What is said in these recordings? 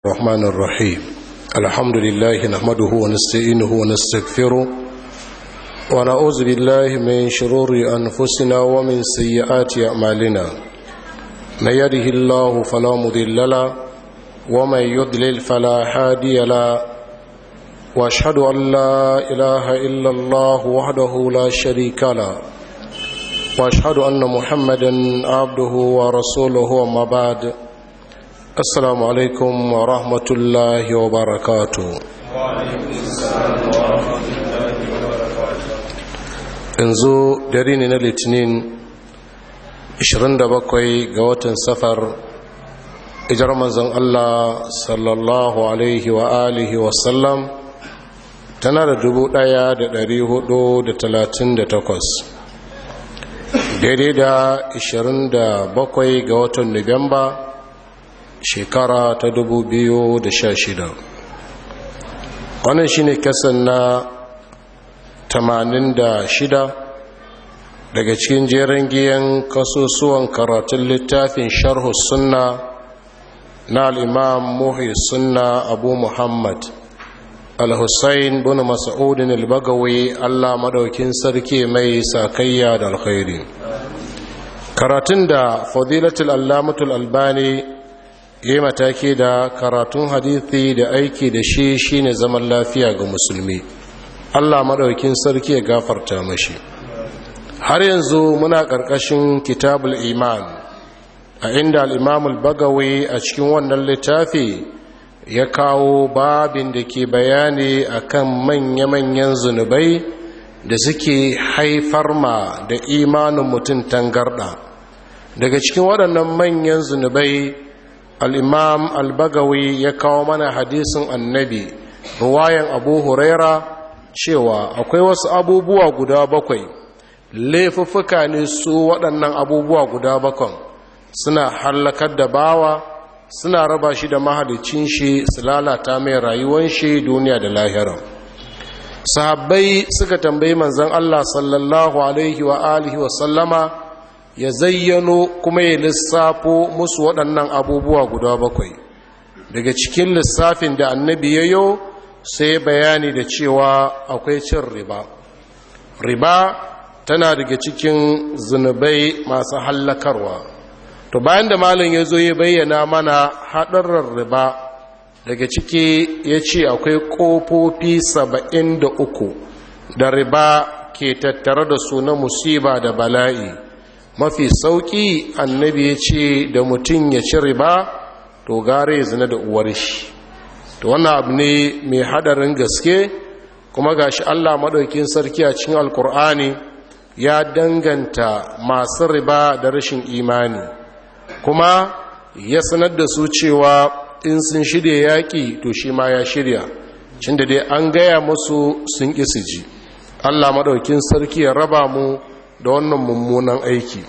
الرحمن الرحيم الحمد لله نحمده ونستعينه ونستغفره ونعوذ بالله من شرور أنفسنا ومن سيئات أعمالنا من يده الله فلا مضل له ومن يضلل فلا هادي له واشهد ان لا اله الا الله وحده لا شريك له واشهد ان محمدا عبده ورسوله وما بعد السلام عليكم ورحمه الله وبركاته yanzu dare ne na litinin 27 ga watan safar ijar manzon Allah sallallahu alaihi wa alihi wasallam tana da dubu ɗaya da ɗari hudu da talatin da takwas daidai da ishirin da bakwai ga watan nuwamba shekara ta dubu biyu da sha shida wannan shine kasan na tamanin da shida daga cikin jerin giyan kasusuwan karatun littafin sharhu sunna na al'imam muhi sunna abu muhammad al-hussein bin mas'udin al-bagawi allah madaukin sarki mai sakayya da alkhairi karatun da fadilatul allamatul albani ya yi mataki da karatun hadithi da aiki da shi shine zaman lafiya ga musulmi allah madaukin sarki ya gafarta mashi har yanzu muna ƙarƙashin kitabul iman a inda al'imamul bagawi a cikin wannan littafi ya kawo babin da ke bayani akan manya-manyan zunubai da suke haifar ma da imanin mutum tangarda daga cikin waɗannan manyan zunubai al'imam al-bagawi ya kawo mana hadisin annabi ruwayan abu huraira cewa akwai wasu abubuwa guda bakwai laifuffuka ne su waɗannan abubuwa guda bakwan suna hallakar da bawa suna raba shi da mahalicin shi su lalata mai rayuwan shi duniya da lahira sahabbai suka tambayi manzan Allah sallallahu alaihi wa alihi wa sallama ya zayyano kuma ya lissafo musu waɗannan abubuwa guda bakwai daga cikin lissafin da annabi ya yo sai bayani da cewa akwai cin riba riba tana daga cikin zunubai masu hallakarwa to bayan da malin ya zo ya bayyana mana haɗarar riba daga ciki ya ce akwai ƙofofi saba'in da uku da riba ke tattare da su na musiba da bala'i mafi sauƙi annabi ya ce da mutum ya ci riba to gare ya zina da uwar shi to wannan abu ne mai haɗarin gaske kuma gashi allah maɗaukin sarki a cikin alkur'ani ya danganta masu riba da rashin imani kuma ya sanar da su cewa in sun shirya yaƙi to shi ma ya shirya cin da dai an gaya musu sun ƙi ji allah maɗaukin sarki ya raba mu da wannan mummunan aiki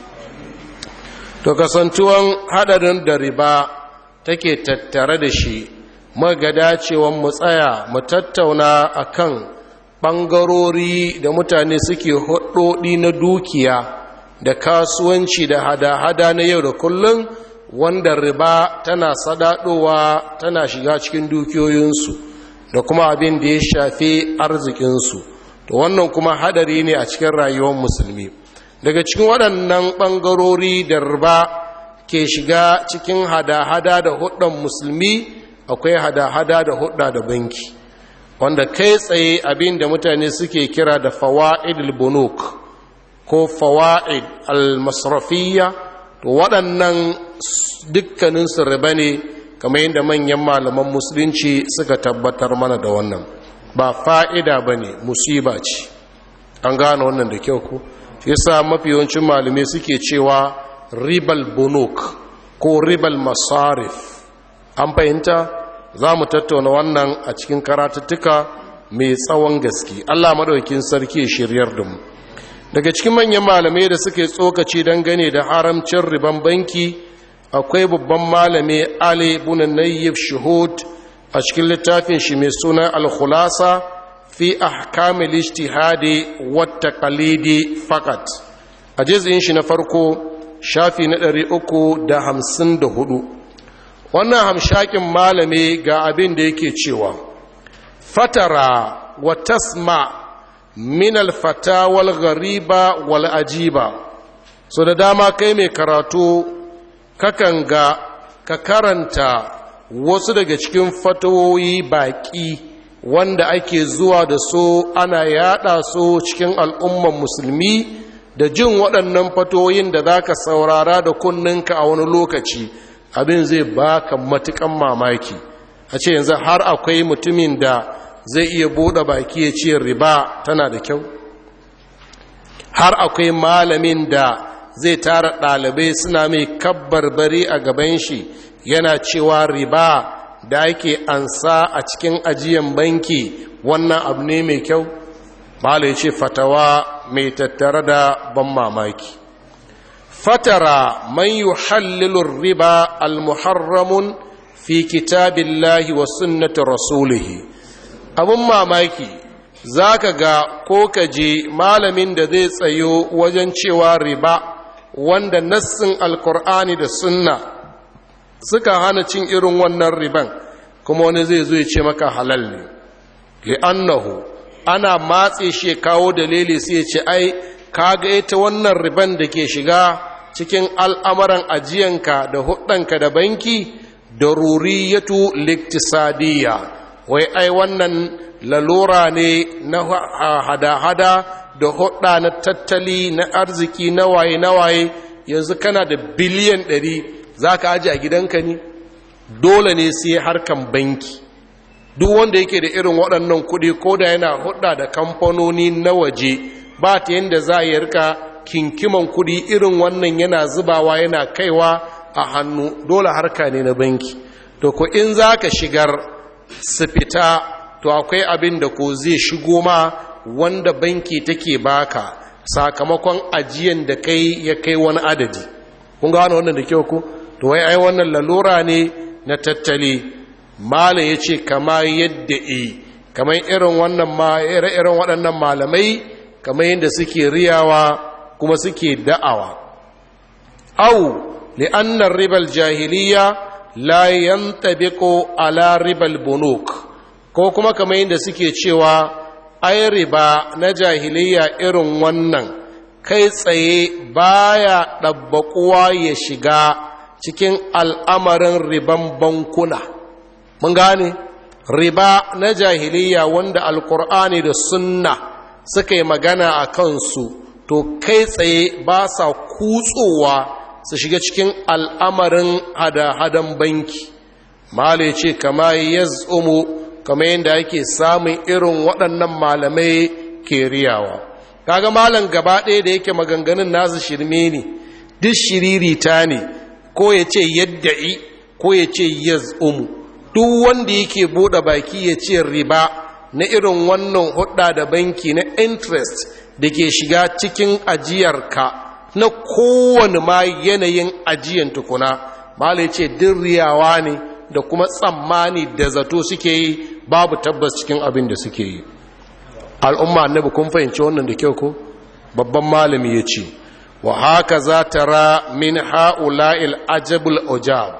to kasantuwan haɗarin da riba take tattare da shi magada cewa mu tsaya mu tattauna akan ɓangarori da mutane suke hudodi na dukiya da kasuwanci da hada-hada na yau da kullum wanda riba tana sadadowa tana shiga cikin dukiyoyinsu da kuma abin da ya shafi arzikinsu to wannan kuma hadari ne a cikin rayuwar musulmi daga cikin waɗannan ɓangarori da riba ke shiga cikin hada-hada da hudun musulmi akwai hada-hada da hudda da banki wanda kai tsaye abin da mutane suke kira da fawa'id al-bunuk ko fawa'id al-masrafiyya to waɗannan dukkaninsu riba ne kamar yadda manyan malaman musulunci suka tabbatar mana da wannan ba fa'ida ba ne musiba ce an gane wannan da kyau ku shi yasa mafi yawancin malamai suke cewa ribal bunuk ko ribal masarif an fahimta za mu tattauna wannan a cikin karatuttuka mai tsawon gaske allah maɗaukin sarki shiryar da mu daga cikin manyan malamai da suke tsokaci dangane da haramcin riban banki akwai babban malami ali bunanayyib shuhud a cikin littafin shi mai suna al-khulasa fi ahkamil ijtihadi wa taqlidi fakat a jizin shi na farko shafi na 354 wannan hamshakin malami ga abin da yake cewa fatara wa tasma min alfatawal ghariba wal ajiba so da dama kai mai karatu kakan ga ka karanta wasu daga cikin fatawoyi baƙi wanda ake zuwa da su ana yada su cikin al'umman musulmi da jin waɗannan fatoyin da za ka saurara da kunninka a wani lokaci abin zai baka matukan mamaki a ce yanzu har akwai mutumin da zai iya buɗe baki ya ce riba tana da kyau har akwai malamin da zai tara ɗalibai suna mai kabbarbari a gaban shi yana cewa riba da ake ansa a cikin ajiyan banki wannan abu ne mai kyau malai ce fatawa mai tattare da ban mamaki fatara man yuhallilu riba almuharramun fi kitabillahi wa sunnati rasulihi abun mamaki zaka ga ko ka je malamin da zai tsayo wajen cewa riba wanda nassin alkur'ani da sunna suka hana cin irin wannan riban kuma wani zai zo ya ce maka halal ne li'annahu ana matse shi kawo dalili sai ya ce ai kaga ita wannan riban da ke shiga cikin al'amuran ajiyanka da hudanka da banki da ruriyatu liktisadiyya wai ai wannan lalura ne na hada-hada da hudda na tattali na arziki na waye na waye yanzu kana da biliyan ɗari za ka aji a gidanka ne dole ne sai harkan banki duk wanda yake da irin waɗannan kuɗi ko da yana hudda da kamfanoni na waje ba ta yadda za a yi rika kinkiman kuɗi irin wannan yana zubawa yana kaiwa a hannu dole harka ne na banki to ko in za ka shigar su fita to akwai abin da ko zai shigo ma wanda banki take baka sakamakon ajiyan da kai ya kai wani adadi kun gano wannan da kyau ku to wai ai wannan lalura ne na tattali mala ya ce kama yadda e kamar irin wannan ma irin waɗannan malamai kamar yadda suke riyawa kuma suke da'awa au li'annar ribal jahiliya la yantabiqu ala ribal bunuk ko kuma kamar yadda suke cewa ai riba na jahiliya irin wannan kai tsaye baya ɗabbaƙuwa ya shiga cikin al'amarin riban bankuna mun gane riba na jahiliya wanda alkur'ani da sunna suka yi magana a kansu to kai tsaye ba sa kutsowa su shiga cikin al'amarin hada-hadan banki mala ce kama ya tsumu kama yadda ake samun irin waɗannan malamai ke riyawa kaga malam gaba ɗaya da yake maganganun nasu shirme ne duk shiririta ne ko ya ce yadda'i ko ya ce yaz'umu duk wanda yake buɗe baki ya ce riba na irin wannan hudda da banki na interest da ke shiga cikin ajiyarka na kowane ma yanayin ajiyan tukuna mala ya ce riyawa ne da kuma tsammani da zato suke yi babu tabbas cikin abin da suke yi al'umma annabi kun fahimci wannan da kyau ko babban malami ya ce wa haka za ta ra min ha'ula'il ajabul ujab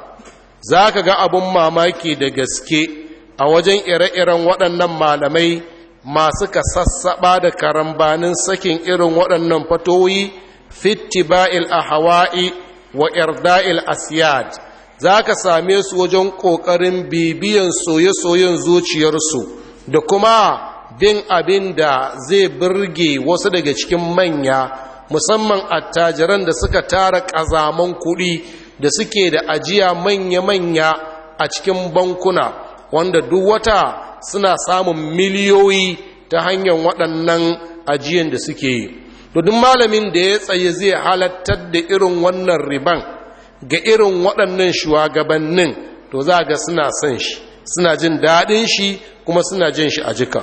za ka ga abin mamaki da gaske a wajen ire-iren waɗannan malamai masu ka sassaɓa da karambanin sakin irin waɗannan fatoyi fittiba'il a hawa'i wa irda'il asiyad za ka same su wajen ƙoƙarin bibiyan soye-soyen zuciyarsu da kuma bin abin da zai birge wasu daga cikin manya musamman attajiran da suka tara ƙazaman kuɗi da suke da ajiya manya-manya a cikin bankuna wanda duk wata suna samun miliyoyi ta hanyar waɗannan ajiyan da suke yi duk malamin da ya tsaye zai halattar da irin wannan riban ga irin waɗannan shugabannin to za ga suna son shi suna jin daɗin shi kuma suna jin shi a jika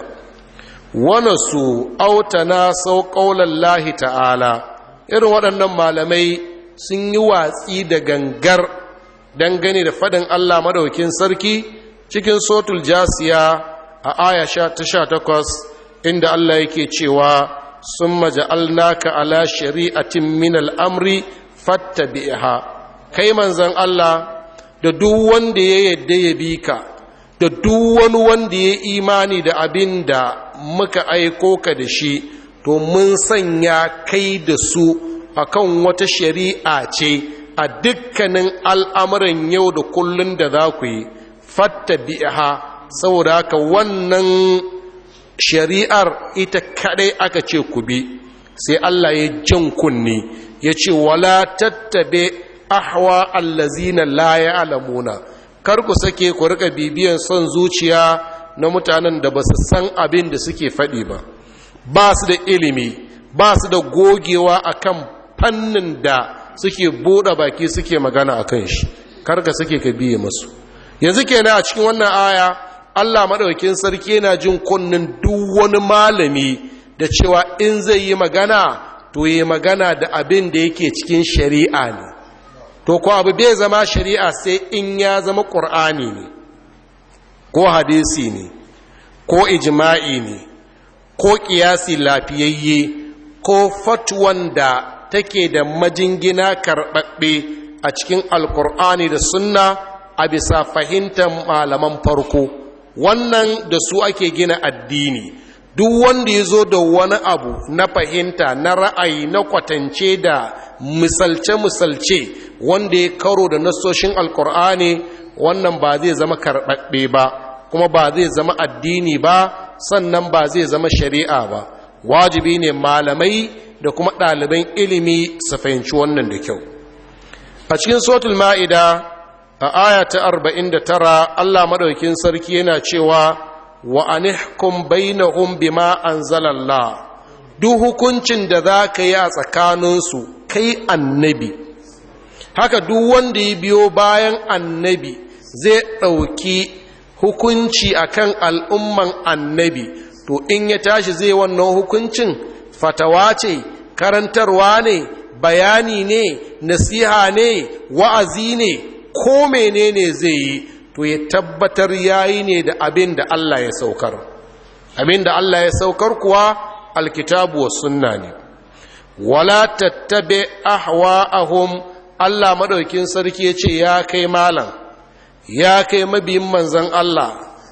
wane su autana sau ƙaunar lahi ta'ala irin waɗannan malamai sun yi watsi da gangar dangane da faɗin Allah madaukin sarki cikin sotul jasiya a aya ta sha takwas inda Allah yake cewa sun maja'alnaka ala shari'atin min al'amri fattabi'ha kai manzan Allah da duk wanda ya yadda ya bi ka da duk wani wanda ya imani da abin da muka aiko ka da shi to mun sanya kai da su akan wata shari'a ce a dukkanin al'amuran yau da kullun da za ku yi fatta bi'a saboda haka wannan shari'ar ita kadai aka ce ku bi sai Allah ya jan kunni ya ce wala tattabe ahwa allazina la ya'lamuna kar ku sake ku rika bibiyan son zuciya na mutanen da ba su san abin da suke faɗi ba ba su da ilimi ba su da gogewa akan fannin da suke buɗe baki suke magana akan shi kar ka sake ka biye masu yanzu kenan a cikin wannan aya Allah madaukakin sarki yana jin kunnin duk wani malami da cewa in zai yi magana to yi magana da abin da yake cikin shari'a ne to ko abu bai zama shari'a sai in ya zama ƙur'ani ne ko hadisi ne ko ijma'i ne ko ƙiyasi lafiyayye ko fatuwan da take da majingina karɓaɓɓe a cikin alƙur'ani da sunna a bisa fahimtar malaman farko wannan da su ake gina addini duk wanda ya zo da wani abu na fahimta na ra'ayi na kwatance da misalce-misalce wanda ya karo da nasoshin alkur'ani wannan ba zai zama karɓaɓɓe ba kuma ba zai zama addini ba sannan ba zai zama shari'a ba wajibi ne malamai da kuma ɗaliban ilimi su fahimci wannan da kyau a cikin sotul ma'ida a aya ta 49 allah maɗaukin sarki yana cewa wa anihkum bainahum bima anzalallah duk hukuncin da za ka yi a tsakaninsu kai annabi haka duk wanda ya biyo bayan annabi zai ɗauki hukunci akan al'umman annabi to in ya tashi zai wannan hukuncin fatawa ce karantarwa ne bayani ne nasiha ne wa'azi ne ko menene zai yi to ya tabbatar yayi ne da abin da Allah ya saukar abin da Allah ya saukar kuwa alkitabu wa sunna ne wala tattabe ahwa'ahum Allah madaukin sarki ya ce ya kai malam ya kai mabiyin manzon Allah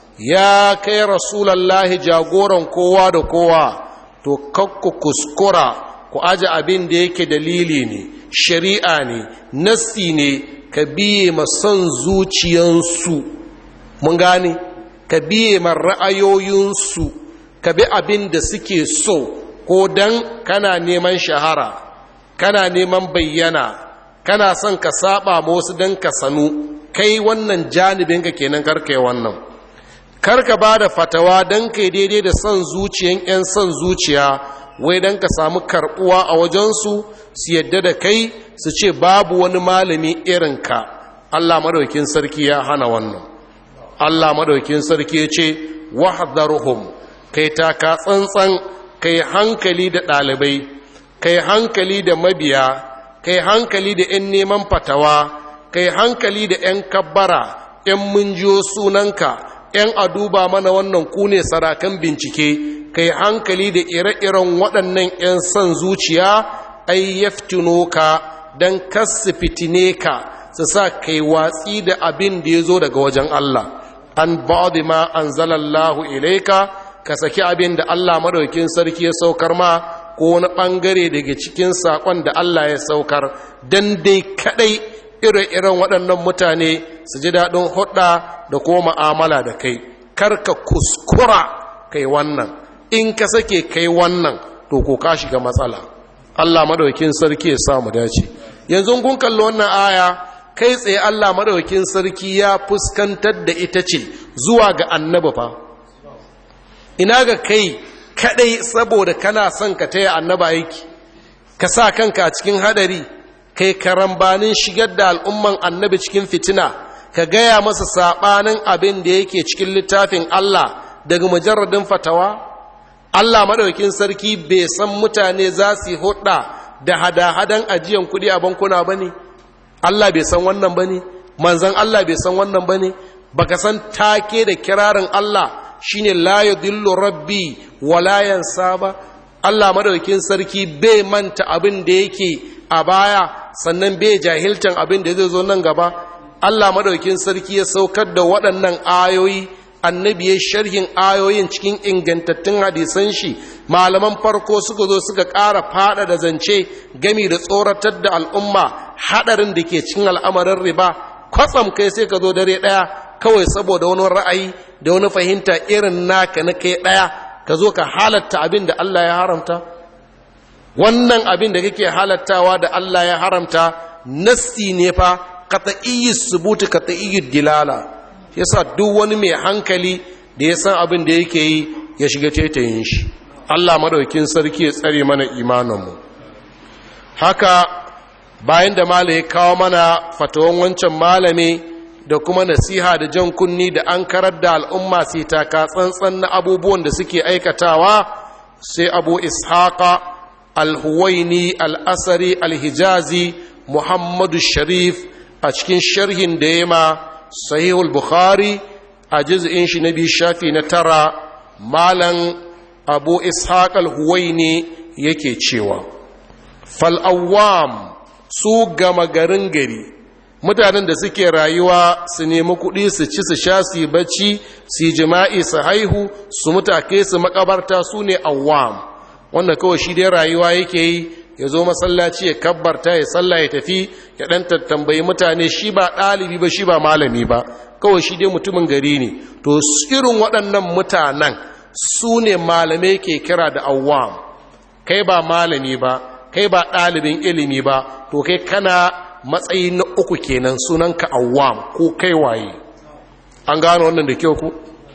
ya kai rasulallahi jagoran kowa da kowa to kakku kuskura ku aje abin da yake dalili ne shari'a ne nassi ne ka biye ma son zuciyansu mun gane ka biye ma ra'ayoyinsu ka bi abin da suke so ko dan kana neman shahara kana neman bayyana kana son ka saba ma wasu dan ka sanu kai wannan janibinka kenan karkai wannan karka ba da fatawa don kai daidai da son zuciyan 'yan son zuciya wai don ka samu karbuwa a wajensu su yadda da kai su ce babu wani malami irinka allah madaukin sarki ya hana wannan allah madaukin sarki ya ce wahdaruhum kai taka tsantsan kai hankali da ɗalibai kai hankali da mabiya kai hankali da 'yan neman fatawa kai hankali da 'yan kabbara 'yan munjiyo sunanka 'yan a duba mana wannan ku ne sarakan bincike kai hankali da ire-iren waɗannan 'yan son zuciya ai yaftino ka don kasu fitine ka su sa kai watsi da abin da ya zo daga wajen Allah an ba'adu ma an zalallahu ilaika ka saki abin da Allah madaukin sarki ya saukar ma ko wani ɓangare daga cikin saƙon da Allah ya saukar don dai kaɗai ire-iren waɗannan mutane su ji daɗin hudda da kuma ma'amala da kai karka kuskura kai wannan in ka sake kai wannan to ko ka shiga matsala Allah madaukin sarki ya samu dace yanzu kun kalli wannan aya kai tsaye Allah madaukin sarki ya fuskantar da ita ce zuwa ga annabi fa ina ga kai kadai saboda kana son ka taya annaba aiki ka sa kanka a cikin hadari kai karambanin shigar da al'umman annabi cikin fitina ka gaya masa saɓanin abin da yake cikin littafin Allah daga mujarradin fatawa Allah madaukin sarki bai san mutane za su yi hudda da hada-hadan ajiyan kuɗi a bankuna ba ne Allah bai san wannan ba ne manzan Allah bai san wannan ba ne baka san take da kirarin Allah shine la yudillu rabbi wa la yansa ba Allah madaukin sarki bai manta abin da yake a baya sannan bai jahiltan abin da zai zo nan gaba Allah madaukin sarki ya saukar da waɗannan ayoyi annabi ya sharhin ayoyin cikin ingantattun hadisan shi malaman farko suka zo suka ƙara fada da zance gami da tsoratar da al'umma haɗarin da ke cikin al'amarin riba kwatsam kai sai ka zo dare ɗaya kawai saboda wani ra'ayi da wani fahimta irin naka na kai ɗaya ka zo ka halatta abin da Allah ya haramta wannan abin da kake halattawa da Allah ya haramta nassi ne fa qat'iyyi subuti qat'iyyi dilala yasa duk wani mai hankali da ya san abin da yake yi ya shiga tetayin shi Allah madaukin sarki ya tsare mana imaninmu haka bayan da malai ya kawo mana fatawan wancan malami da kuma nasiha da jan kunni da an karar da al'umma sai taka tsantsan na abubuwan da suke aikatawa sai abu ishaqa al-huwaini al-asari al-hijazi muhammadu sharif a cikin sharhin da ya ma sahihul bukhari a jiz'in shi na biyu shafi na tara malan abu ishaq al-huwaini yake cewa fal'awam su gama garin gari mutanen da suke rayuwa su nemi kuɗi su ci su sha su yi bacci su jima'i su haihu su mutake su makabarta su ne awam wanda kawai shi dai rayuwa yake yi ya zo masallaci ya kabbarta ya sallah ya tafi ya ɗan tattambayi mutane shi ba ɗalibi ba shi ba malami ba kawai shi dai mutumin gari ne to irin waɗannan mutanen su ne malamai ke kira da awam kai ba malami ba kai ba ɗalibin ilimi ba to kai kana matsayi na uku kenan sunanka awam ko kai waye an gano wannan da kyau ku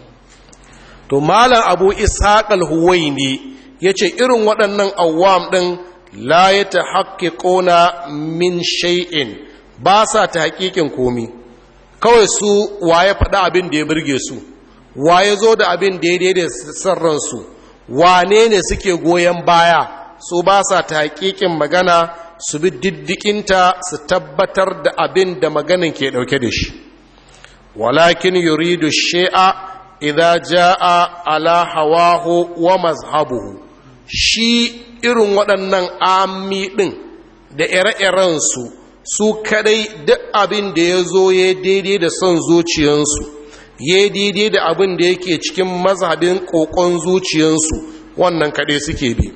to malam abu ishaq al-huwaini yace irin waɗannan awam ɗin la ya ta haƙiƙona min shay'in ba sa ta haƙiƙin komi kawai su waye faɗa abin da ya birge su waye zo da abin da ya daidai sarransu wane ne suke goyon baya su ba sa ta haƙiƙin magana su bi diddikinta su tabbatar da abin da maganin ke ɗauke da shi walakin yuridu shi'a idza jaa ala hawahu wa mazhabuhu shi irin waɗannan ami ɗin da ire-irensu su kadai duk abin da ya zo ya daidai da son zuciyansu ya daidai da abin da yake cikin mazhabin ƙoƙon zuciyansu wannan kadai suke bi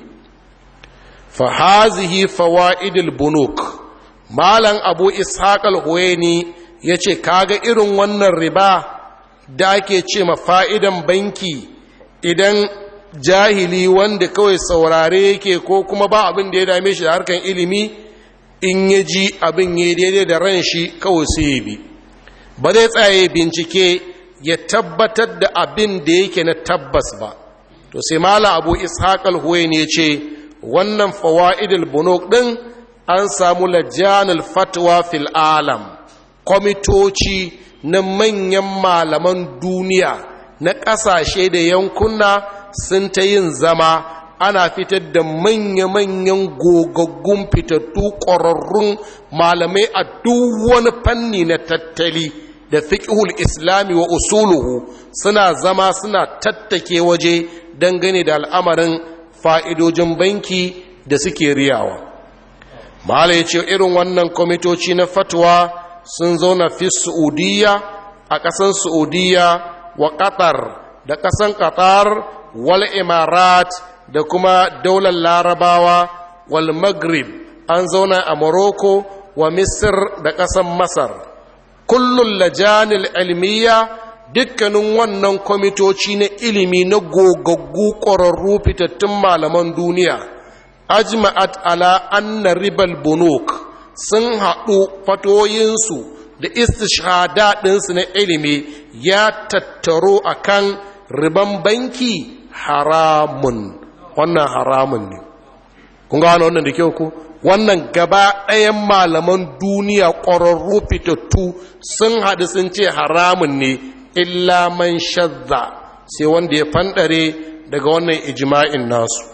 fahazihi fawa'idul bunuk malam abu ishaq al-huwaini ya ce kaga irin wannan riba da ake ce ma fa'idan banki idan jahili wanda kawai saurare yake ko kuma ba abin da ya dame shi da harkan ilimi in ya ji abin ya daidai da ran shi kawai sai ya bi ba zai tsaye bincike ya tabbatar da abin da yake na tabbas ba to sai mala abu ishaq al ne ce wannan fawaidul bunuk din an samu lajanul fatwa fil alam kwamitoci na manyan malaman duniya na ƙasashe da yankuna sun ta yin zama ana fitar da manya-manyan gogaggun fitattu ƙwararrun malamai a duk wani fanni na tattali da fiƙihul islami wa usuluhu suna zama suna tattake waje dangane da al'amarin fa'idojin banki da suke riyawa mala ya ce irin wannan kwamitoci na fatwa sun zauna fi su'udiyya a ƙasan su'udiyya wa ƙatar da ƙasan ƙatar wal imarat da kuma daular larabawa wal maghrib an zauna a morocco wa misir da ƙasan masar kullum lajanil ilmiya dukkanin wannan kwamitoci na ilimi na gogaggu ƙwararru fitattun malaman duniya ajma'at ala anna ribal bunuk sun haɗu fatoyinsu da istishhada ɗinsu na ilimi ya tattaro akan riban banki haramun wannan haramun ne kun gano wannan da kyau ku wannan gaba ɗayan malaman duniya ƙwararru fitattu sun haɗu sun ce haramun ne illa man shadda sai wanda ya fanɗare daga wannan ijma'in nasu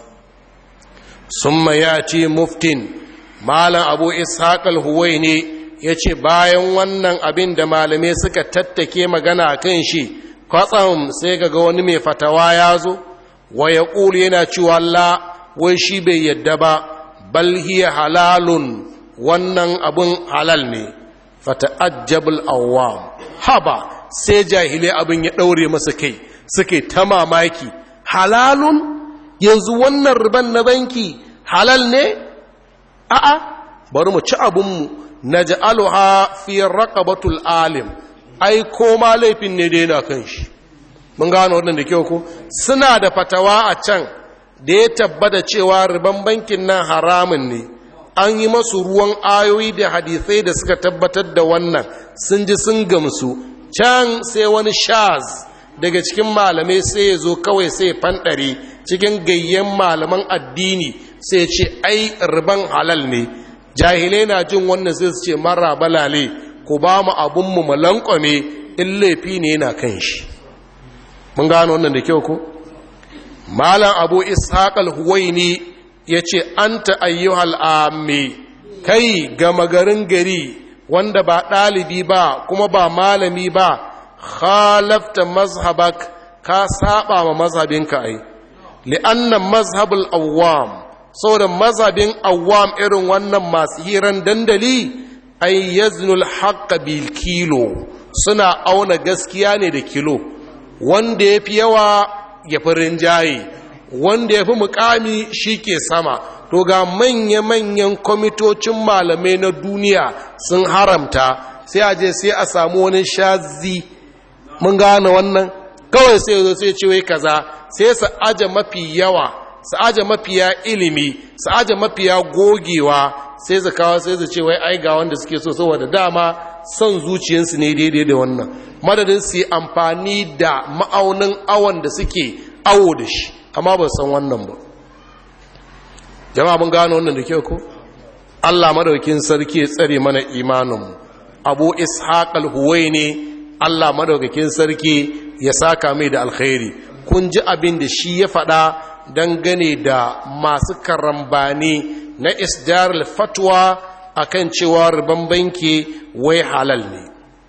sun ya ce muftin malam abu ishaq al-huwai ne ya ce bayan wannan abin da malamai suka tattake magana kan shi kwatsam sai ga wani mai fatawa ya zo wa ya yana cewa la wai shi bai yadda ba bal hiya halalun wannan abun halal ne fata'ajjabul awwam haba sai jahilai abin ya daure masa kai suke ta mamaki halalun yanzu wannan riban na banki halal ne a'a bari mu ci abinmu naj'aluha fi raqabatul alim ai ko ma laifin ne dai na kan shi mun gano wannan da kyau ko suna da fatawa a can da ya tabbata cewa riban bankin nan haramun ne an yi masu ruwan ayoyi da hadisai da suka tabbatar da wannan sun ji sun gamsu can sai wani shaz daga cikin malamai sai ya zo kawai sai fanɗare cikin gayyen malaman addini sai ce ai riban halal ne jahilai na jin wannan sai su ce mara balale ku ba mu abinmu mu lankwame in laifi ne yana kan shi mun gano wannan da kyau ko malam abu ishaq al-huwaini yace anta ayyuhal ammi kai gama garin gari wanda ba ɗalibi ba kuma ba malami ba khalafta mazhabak ka saba ma mazhabinka ai li'anna mazhabul awwam saboda mazhabin awwam irin wannan masu hiran dandali ai yaznul haqqa bil kilo suna auna gaskiya ne da kilo wanda ya fi yawa ya fi rinjaye wanda ya fi mukami shi ke sama to ga manya-manyan kwamitocin malamai na duniya sun haramta sai a je sai a samu wani shazi mun gane wannan kawai sai zo sai ce wai kaza sai su aje mafi yawa su aje mafiya ilimi su aje mafiya gogewa sai su kawo sai su ce wai ai ga wanda suke so saboda dama son zuciyarsu ne daidai da wannan madadin su yi amfani da ma'aunin awon da suke awo da shi amma ba san wannan ba jama'a mun gano wannan da kyau ko Allah madaukin sarki ya tsare mana imaninmu abu ishaq al-huwaini Allah madaukakin sarki ya saka mai da alkhairi kun ji abin da shi ya faɗa dangane da masu karambani na isdar fatwa akan cewa riban banki wai halal ne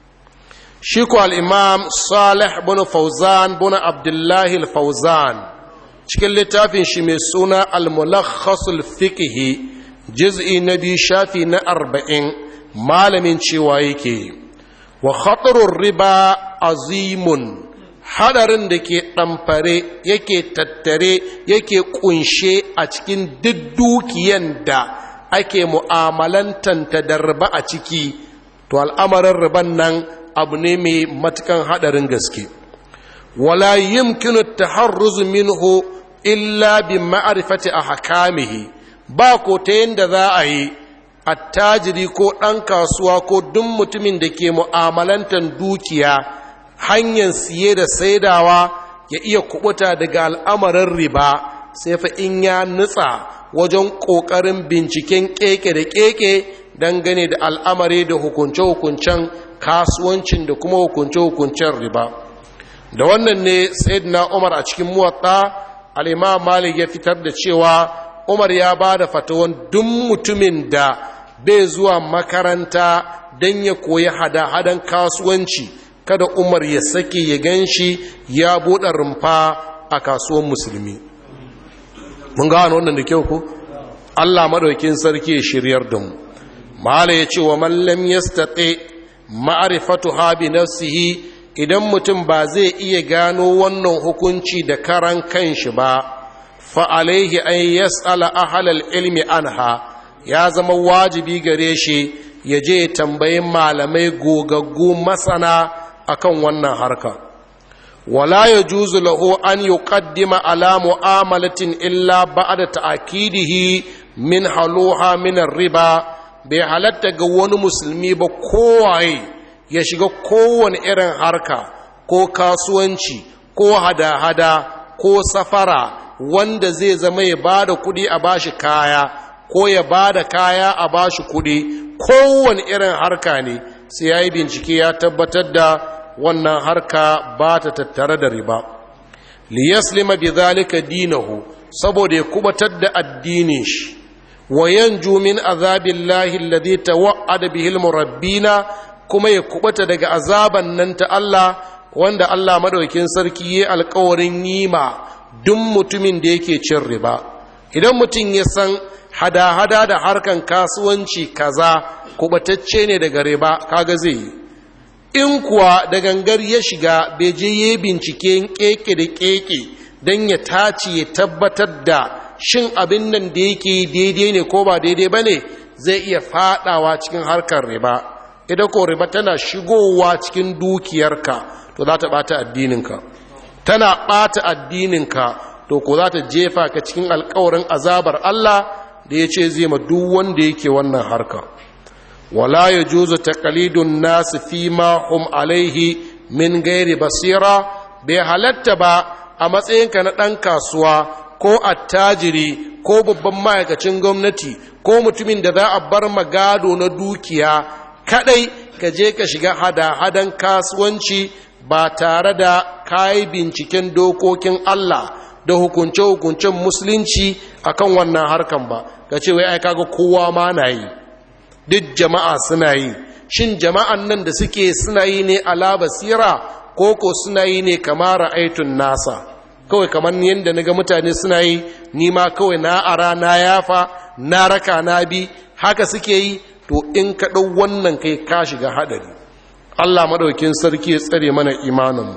shi ko al-imam salih bin fauzan bin abdullahi al-fauzan cikin littafin shi mai suna al-mulakhasul fiqhi juz'i na biyu shafi na arba'in malamin cewa yake wa khatarur riba azimun hadarin da ke ɗamfare yake tattare yake kunshe a cikin duk dukiyan da ake mu'amalantanta da riba a ciki to al'amarin riban nan abu ne mai matukan hadarin gaske wala yumkinu taharruz minhu illa bi ma'rifati ahkamihi ba ko ta yanda za a yi attajiri ko ɗan kasuwa ko duk mutumin da ke mu'amalantar dukiya hanyar siye da saidawa ya iya kubuta daga al'amarin riba sai fa in ya nutsa wajen ƙoƙarin binciken keke da keke dangane da al'amari da hukunce-hukuncen kasuwancin da kuma hukunce-hukuncen riba da wannan ne sayyidina umar a cikin muwatta al'imam malik ya fitar da cewa umar ya ba da fatawan duk mutumin da bai zuwa makaranta don ya koyi hada-hadan kasuwanci kada umar ya sake ya gan shi ya buɗe rumfa a kasuwan musulmi mun gano wannan da kyau ko allah maɗaukin sarki ya shiryar da mu mala ya ce wa mallam ya staɗe ma'arifatu habi nafsihi idan mutum ba zai iya gano wannan hukunci da karan kanshi ba fa'alaihi an yas'ala ahalal ilmi anha ya zama wajibi gare shi ya je tambayi malamai gogaggu masana akan wannan harka wala ya juzu lahu an yuqaddima ala mu'amalatin illa ba'da ta'kidihi min haluha min riba bai halatta ga wani musulmi ba kowaye ya shiga kowane irin harka ko kasuwanci ko hada-hada ko safara wanda zai zama ya ba da kudi a bashi kaya ko ya ba da kaya a bashi kudi kowane irin harka ne sai ya yi bincike ya tabbatar da wannan harka ba ta tattare da riba liyaslima bi zalika dinahu saboda ya kubatar da addinin shi wa yanju min azabillahi alladhi tawa'ada bihi almurabbina kuma ya kubata daga azaban nan ta Allah wanda Allah madaukakin sarki ya alƙawarin yima duk mutumin da yake cin riba idan mutum ya san hada-hada da harkan kasuwanci kaza kubatacce ne daga riba kaga zai yi in kuwa da gangar ya shiga bai je ya bincike keke da keke don ya tace ya tabbatar da shin abin nan da yake daidai ne ko ba daidai ba ne zai iya fadawa cikin harkar riba idan ko riba tana shigowa cikin dukiyarka to za ta bata addininka tana bata addininka to ko za ta jefa ka cikin alkawarin azabar Allah da ya ce zai ma duk wanda yake wannan harka wala ya juzu taqalidun nasu fi ma hum alaihi min gairi basira bai halatta ba a matsayinka na ɗan kasuwa ko attajiri ko babban ma'aikacin gwamnati ko mutumin da za a bar magado na dukiya kadai ka je ka shiga hada-hadan kasuwanci ba tare da kayi binciken dokokin Allah da hukunce-hukuncen musulunci akan wannan harkan ba ka ce wai ai kaga kowa ma na yi duk jama'a suna yi shin jama'an nan da suke suna yi ne ala basira ko ko suna yi ne kamar ra'aitun nasa kawai kamar yadda naga mutane suna yi ni ma kawai na ara na yafa na raka na bi haka suke yi to in ka ɗau wannan kai ka shiga haɗari Allah maɗaukin sarki ya tsare mana imaninmu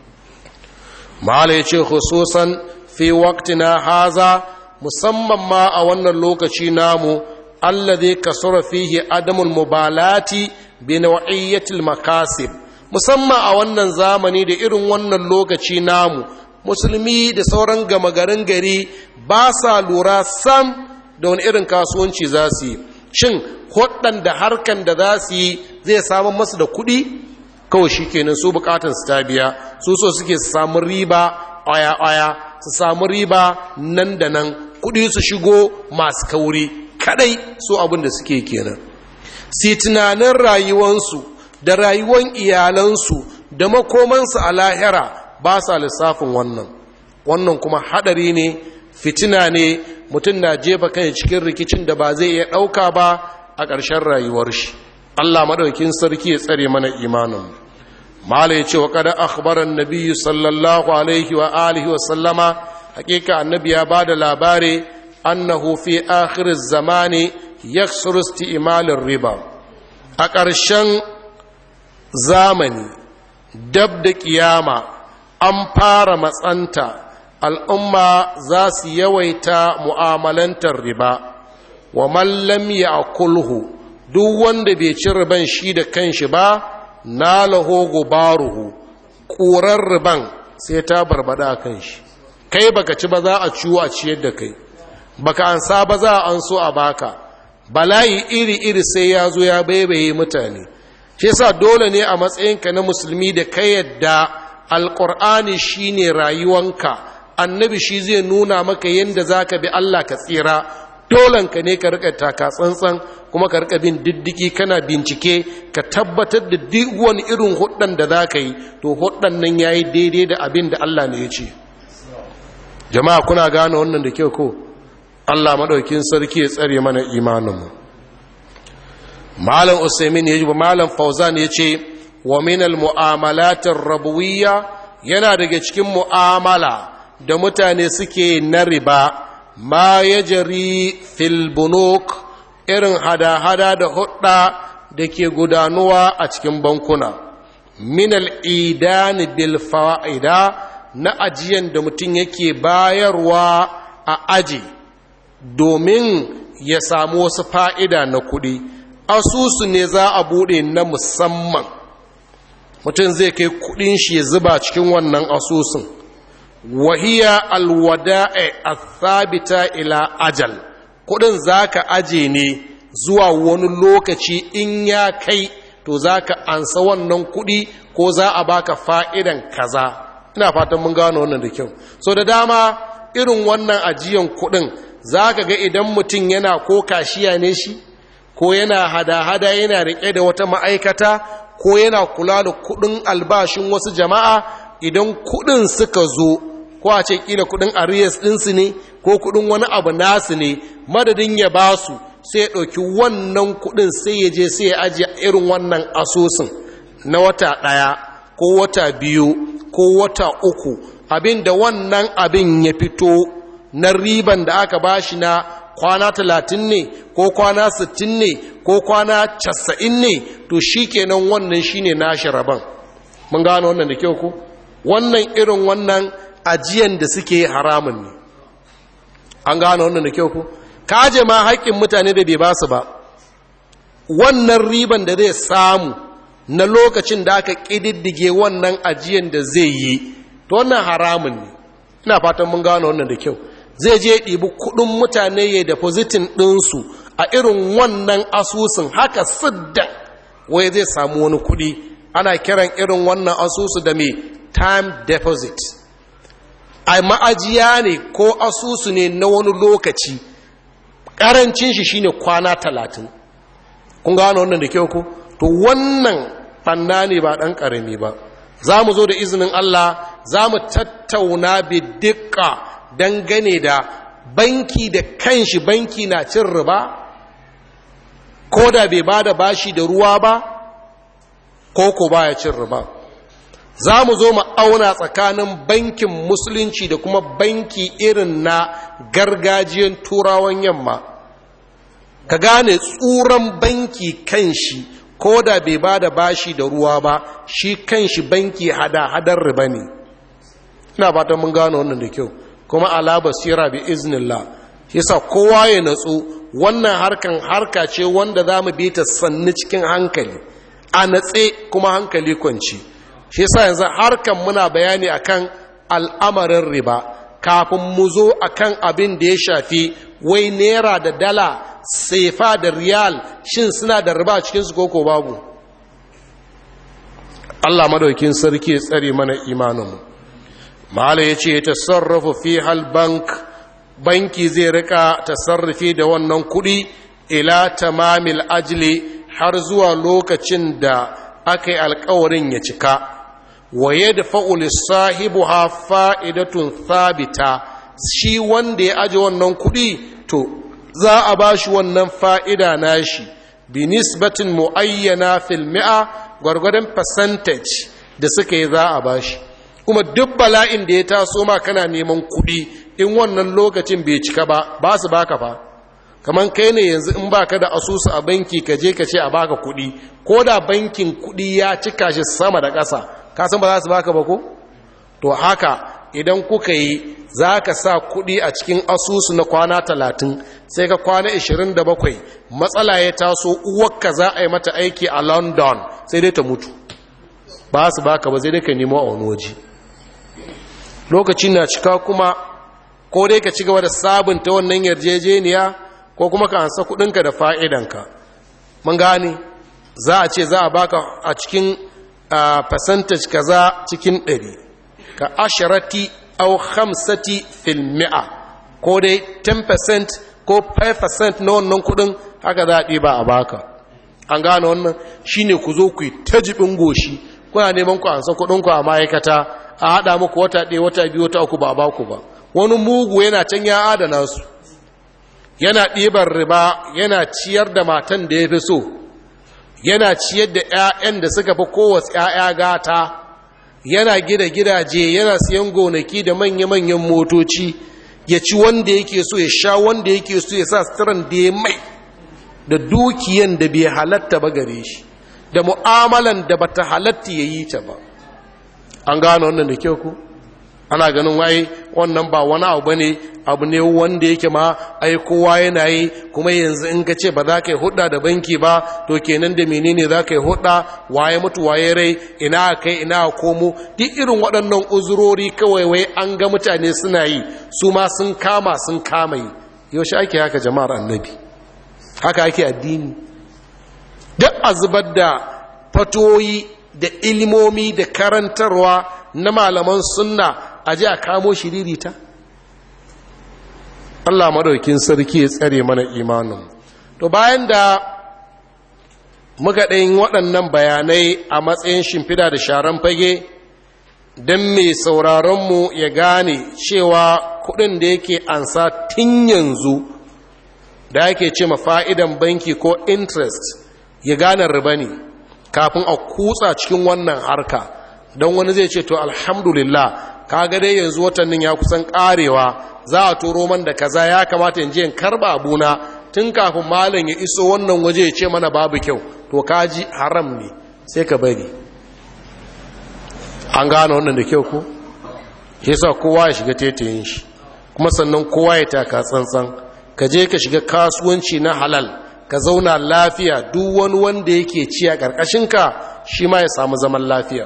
mahala ya ce hususan fi waktina haza musamman ma a wannan lokaci namu alladhi kasura fihi adamul mubalati bi naw'iyyatil makasib musamman a wannan zamani da irin wannan lokaci namu musulmi da sauran gama garin gari ba sa lura sam da wani irin kasuwanci za su yi shin da harkan da za su yi zai samun masu da kuɗi kawai shi kenan su bukatun su ta biya su so suke su samu riba aya-aya su samu riba nan da nan kuɗi su shigo masu kauri kadai su abin da suke kenan si tunanin rayuwansu da rayuwan iyalansu da makomansu a lahira ba sa lissafin wannan wannan kuma hadari ne fitina ne mutum na jefa kan cikin rikicin da ba zai iya ɗauka ba a ƙarshen rayuwar shi Allah maɗaukin sarki ya tsare mana imanin mala ya ce wa kada akhbaran nabiyyu sallallahu alaihi wa alihi wa sallama hakika annabi ya ba da labari annahu fi akhir zamani yaksuru isti'malin riba a ƙarshen zamani dab da kiyama an fara matsanta al'umma za su yawaita mu'amalantar riba wa mallam ya kulhu duk wanda bai ci riban shi da kanshi ba na laho gubaruhu ƙurar riban sai ta barbada a kanshi kai baka ci ba za a ciwo a ciyar da kai baka ansa ba za a an so a baka bala'i iri-iri sai ya zo ya baibaye mutane shi yasa dole ne a matsayinka na musulmi da ka yadda alƙur'ani shine rayuwanka annabi shi zai nuna maka yadda za ka bi Allah ka tsira dolanka ne ka rika taka tsantsan kuma ka rika bin diddiki kana bincike ka tabbatar da duk wani irin huddan da za ka yi to huddan nan ya yi daidai da abin da Allah ne ya ce jama'a kuna gane wannan da kyau ko Allah maɗaukin sarki ya tsare mana imaninmu malam usaimin ya ji malam fauzan ya ce wa minal mu'amalatin rabuwiya yana daga cikin mu'amala da mutane suke na riba ma ya jari filbunok irin hada-hada da hudda da ke gudanuwa a cikin bankuna minal idani bil fa'ida na ajiyan da mutum yake bayarwa a aji domin ya samu wasu fa'ida na kuɗi asusu ne za a buɗe na musamman mutum zai kai kuɗin shi ya zuba cikin wannan asusun wahiya alwada'i athabita ila ajal kuɗin za ka aje ne zuwa wani lokaci in ya kai to za ka ansa wannan kuɗi ko za a baka fa'idan kaza ina fatan mun gano wannan da kyau so da dama irin wannan ajiyan kuɗin za ka ga idan mutum yana ko kashiya ne shi ko yana hada-hada yana riƙe da wata ma'aikata ko yana kula da kuɗin albashin wasu jama'a idan kuɗin suka zo ko a ce ƙila kuɗin arias ɗinsu ne ko kuɗin wani abu nasu ne madadin ya ba su sai ya ɗauki wannan kuɗin sai ya je sai ya ajiye irin wannan asusun na wata ɗaya ko wata biyu ko wata uku abin da wannan abin ya fito na riban da aka bashi na kwana talatin ne ko kwana sittin ne ko kwana casa'in ne to shi kenan wannan shi ne nashi rabon mun gano wannan da kyau ku wannan irin wannan ajiyan da suke haramun ne an gano wannan da kyau ku kaje ma haƙƙin mutane da bai ba su ba wannan riban da zai samu na lokacin da aka ƙididdige wannan ajiyan da zai yi to wannan haramun ne ina fatan mun gano wannan da kyau zai je ɗibi kuɗin mutane ya depositin ɗinsu a irin wannan asusun haka sidda wai zai samu wani kuɗi ana kiran irin wannan asusu da mai time deposit a ma'ajiya ne ko asusu ne na wani lokaci ƙarancin shi shine kwana talatin kun gano wannan da kyau ku to wannan fanna ne ba ɗan ƙarami ba za mu zo da izinin Allah za mu tattauna bidikka dangane da banki da kanshi banki na cin riba ko da bai ba da bashi da ruwa ba ko ko baya cin riba za mu zo mu auna tsakanin bankin musulunci da kuma banki irin na gargajiyan turawan yamma ka gane tsuran banki kanshi ko da bai ba da bashi da ruwa ba shi kanshi banki hada-hadar riba ne ina fatan mun gano wannan da kyau kuma ala basira bi iznillah yasa kowa ya natsu wannan harkan harka ce wanda za mu bi ta sannu cikin hankali a natse kuma hankali kwanci shi yasa yanzu harkan muna bayani akan al'amarin riba kafin mu zo akan abin da ya shafi wai naira da dala sefa da riyal shin suna da riba cikin su koko babu Allah madaukin sarki ya tsare mana imaninmu mala ya ce ta sarrafa fi bank banki zai rika tasarrufi da wannan kuɗi ila tamamil ajli har zuwa lokacin da aka yi alkawarin ya cika wa yadda fa'ul sahibu ha fa'idatun thabita shi wanda ya aji wannan kuɗi to za a ba shi wannan fa'ida nashi bi nisbatin mu'ayyana fil mi'a gwargwadon percentage da suka yi za a ba shi kuma duk bala'in da ya taso ma kana neman kuɗi in wannan lokacin bai cika ba ba su baka fa kamar kai ne yanzu in baka da asusu a banki ka je ka ce a baka kuɗi ko da bankin kuɗi ya cika shi sama da ƙasa ka san ba za su baka ba ko to haka idan kuka yi za ka sa kuɗi a cikin asusu na kwana talatin sai ka kwana 27 matsala ya taso uwarka za a yi mata aiki a london sai dai ta mutu ba su baka ba zai dai ka nemo a wani waje lokaci na cika kuma ko dai ka ci gaba da sabunta wannan yarjejeniya ko kuma ka ansa kudinka da fa'idanka mun gane za a ce za a baka a cikin percentage kaza cikin ɗari ka asharati au hamsati fil mi'a ko dai 10% ko 5% na wannan kudin haka za a ɗiba a baka an gane wannan shine ku zo ku yi ta jibin goshi kuna neman ku ansa kudinku a ma'aikata a haɗa muku wata ɗaya wata biyu wata uku ba a baku ba wani mugu yana can ya adana su yana ɗibar riba yana ciyar da matan da ya fi so yana ciyar da 'ya'yan da suka fi kowace 'ya'ya gata yana gida gidaje yana siyan gonaki da manya-manyan motoci ya ci wanda yake so ya sha wanda yake so ya sa suturan da ya mai da dukiyan da bai halatta ba gare shi da mu'amalan da bata halatta ya yi ta ba an gano wannan da kyau ku ana ganin waye wannan ba wani abu bane abu ne wanda yake ma ai kowa yana yi kuma yanzu in ka ce ba za ka yi hudda da banki ba to kenan da menene za ka yi hudda waye mutu waye rai ina kai ina komo duk irin waɗannan uzurori kawai wai an ga mutane suna yi su ma sun kama sun kama yi yaushe ake haka jama'ar annabi haka ake addini duk a zubar da fatoyi da ilimomi da karantarwa na malaman sunna a ji a kamo shiririta Allah madaukin sarki ya tsare mana imanin to bayan da muka ɗayin waɗannan bayanai a matsayin shimfida da sharan fage don mai sauraronmu ya gane cewa kuɗin da yake ansa tun yanzu da yake ce ma fa'idan banki ko interest ya gane riba ne kafin a kutsa cikin wannan harka don wani zai ce to alhamdulillah kaga dai yanzu watannin ya kusan karewa za a turo man da kaza ya kamata in je in karba abuna tun kafin malam ya iso wannan waje ya ce mana babu kyau to kaji haram ne sai ka bari an gane wannan da kyau ko yasa kowa ya shiga tetayin shi kuma sannan kowa ya taka tsantsan ka je ka shiga kasuwanci na halal ka zauna lafiya duk wani wanda yake ci a ƙarƙashinka shi ma ya samu zaman lafiya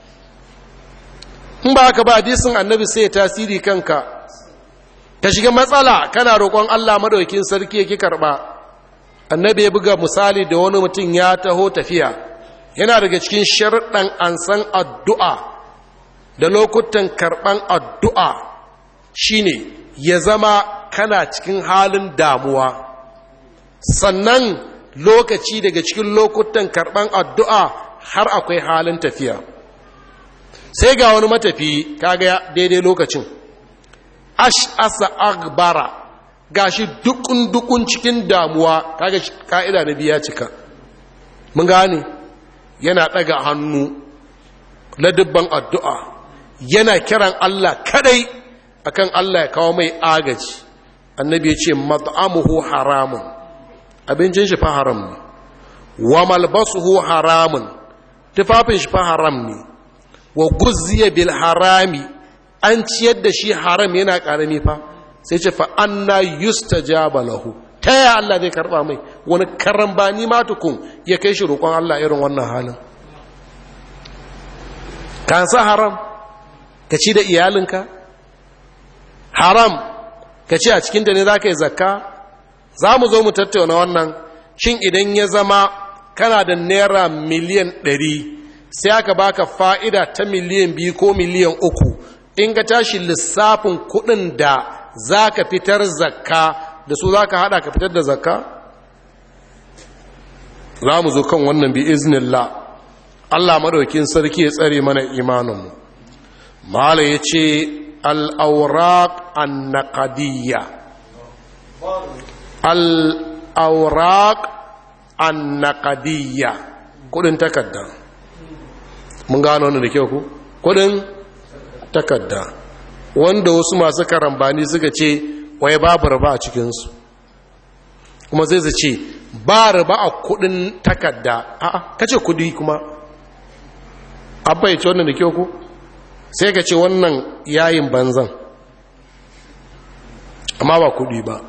in ba ka ba hadisin annabi sai ya tasiri kanka ka shiga matsala kana roƙon Allah madaukin sarki yake karɓa annabi ya buga misali da wani mutum ya taho tafiya yana daga cikin sharɗan ansan addu'a da lokutan karɓan addu'a shine ya zama kana cikin halin damuwa sannan lokaci daga cikin lokutan karɓan addu'a har akwai halin tafiya sai ga wani matafi kaga daidai lokacin ash'asa agbara gashi dukun dukun cikin damuwa kaga ka'ida na biya cika mun gane yana ɗaga hannu na dubban addu'a yana kiran Allah kadai akan Allah ya kawo mai agaji annabi ya ce mat'amuhu haramun abincin shi fa haram ne wa malbasuhu haramun tufafin shi fa haram ne wa guzziya bil harami an ciyar da shi haram yana karami fa sai ce fa anna yustajaba lahu ta ya Allah zai karba mai wani karambani ma tukun ya kai shi roƙon Allah irin wannan halin kan sa haram ka ci da iyalinka haram ka ce a cikinta ne za ka yi zakka za mu zo mu tattauna wannan shin idan ya zama kana da naira miliyan ɗari sai aka baka fa'ida ta miliyan biyu ko miliyan uku in ka tashi lissafin kuɗin da za ka fitar zakka da su za ka haɗa ka fitar da zakka za mu zo kan wannan bi iznillah Allah maɗaukin sarki ya tsare mana imaninmu mala ya ce al'auraq annaqadiyya al'auraq annaqadiyya kudin takarda mun gano wani da kyau ku kudin takarda wanda wasu masu karambani suka ce waye babu raba a cikinsu kuma zai su ce ba raba a kudin takarda a'a kace kudi kuma abba ya ce wannan da kyau ku sai ka ce wannan yayin banzan amma ba kudi ba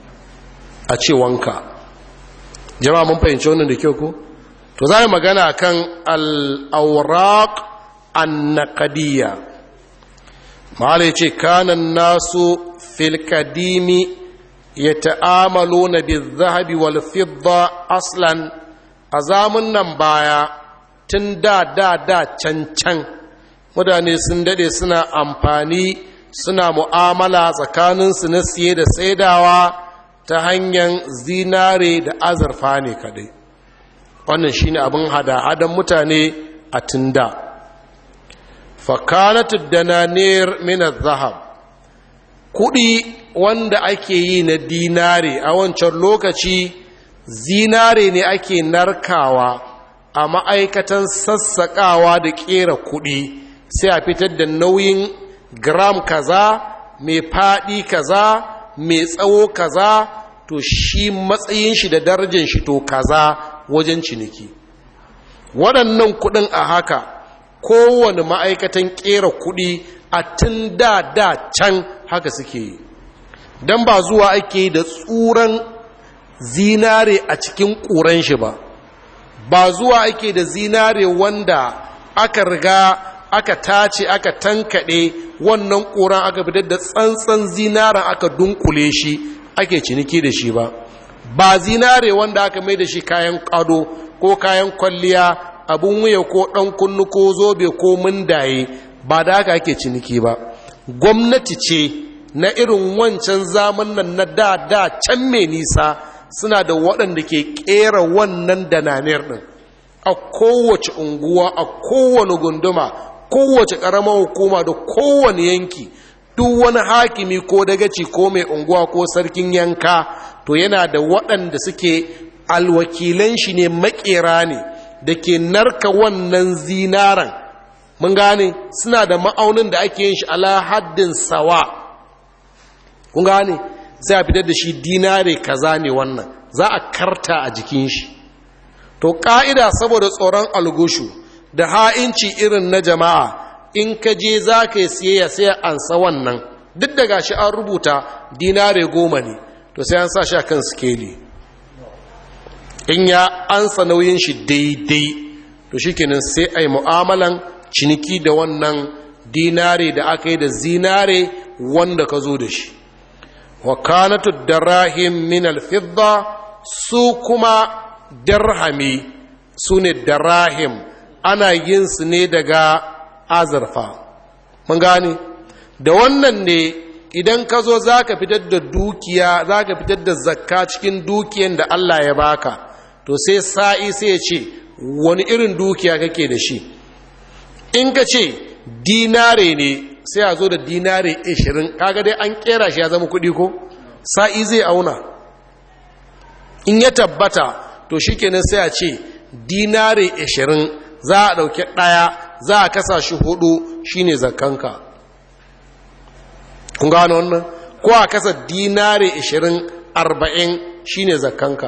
a ce wanka jama'a mun fahimci wannan da kyau ko to za mu magana kan al'auraq annaqadiyya mahala ce kanan nasu filkadimi ya ta'amalo na zahabi wal fidda aslan a zamun nan baya tun da da da can can mutane sun dade suna amfani suna mu'amala tsakaninsu na siye da saidawa ta hanyar zinare da azurfa ne kadai wannan shine abin hada-hadan mutane a tunda fakanatu dananir min zahab kudi wanda ake yi na dinare a wancan lokaci zinare ne ake narkawa a ma'aikatan sassaƙawa da ƙera kuɗi sai a fitar da nauyin gram kaza mai faɗi kaza mai tsawo kaza to shi matsayin shi da darajar shi to kaza wajen ciniki waɗannan kuɗin a haka kowane ma'aikatan ƙera kuɗi a tun da da can haka suke yi don ba zuwa ake da tsuran zinare a cikin ƙuran shi ba ba zuwa ake da zinare wanda aka riga aka tace aka tankaɗe wannan ƙuran aka fitar da tsantsan zinaren aka dunkule shi ake ciniki da shi ba ba zinare wanda aka mai da shi kayan ƙado ko kayan kwalliya abin wuya ko ɗan kunnu ko zobe ko mundaye ba da haka ake ciniki ba gwamnati ce na irin wancan zaman nan na da da can mai nisa suna da waɗanda ke ƙera wannan dananiyar ɗin a kowace unguwa a kowane gunduma kowace ƙaramar hukuma da kowane yanki duk wani hakimi ko dagaci ko mai unguwa ko sarkin yanka to yana da waɗanda suke alwakilan shi ne makera ne da ke narka wannan zinaran mun gane suna da ma'aunin da ake yin shi ala haddin sawa kun gane sai a fitar da shi dinare kaza ne wannan za a karta a jikin shi to ƙa'ida saboda tsoron algushu da ha'inci irin na jama'a in ka je za ka yi siyayya sai ansa wannan duk da gashi an rubuta dinare goma ne to sai an sa shi kan skeli in ya ansa nauyin shi daidai to shi kenan sai a yi mu'amalan ciniki da wannan dinare da aka yi da zinare wanda ka zo da shi wa kanatu darahim min alfidda su kuma darhami su ne darahim ana yin su ne daga azurfa mun gane da wannan ne idan ka zo za ka fitar da dukiya za ka fitar da zakka cikin dukiyan da Allah ya baka to sai sa'i sai ya ce wani irin dukiya kake da shi in ka ce dinare ne sai a zo da dinare 20 kaga dai an kera shi ya zama kudi ko sa'i zai auna in ya tabbata to shikenan sai a ce dinare 20 za a ɗauki ɗaya za a kasa shi hudu shine zakkanka kun gano wannan ko a kasa dinare 20 40 shine zakkanka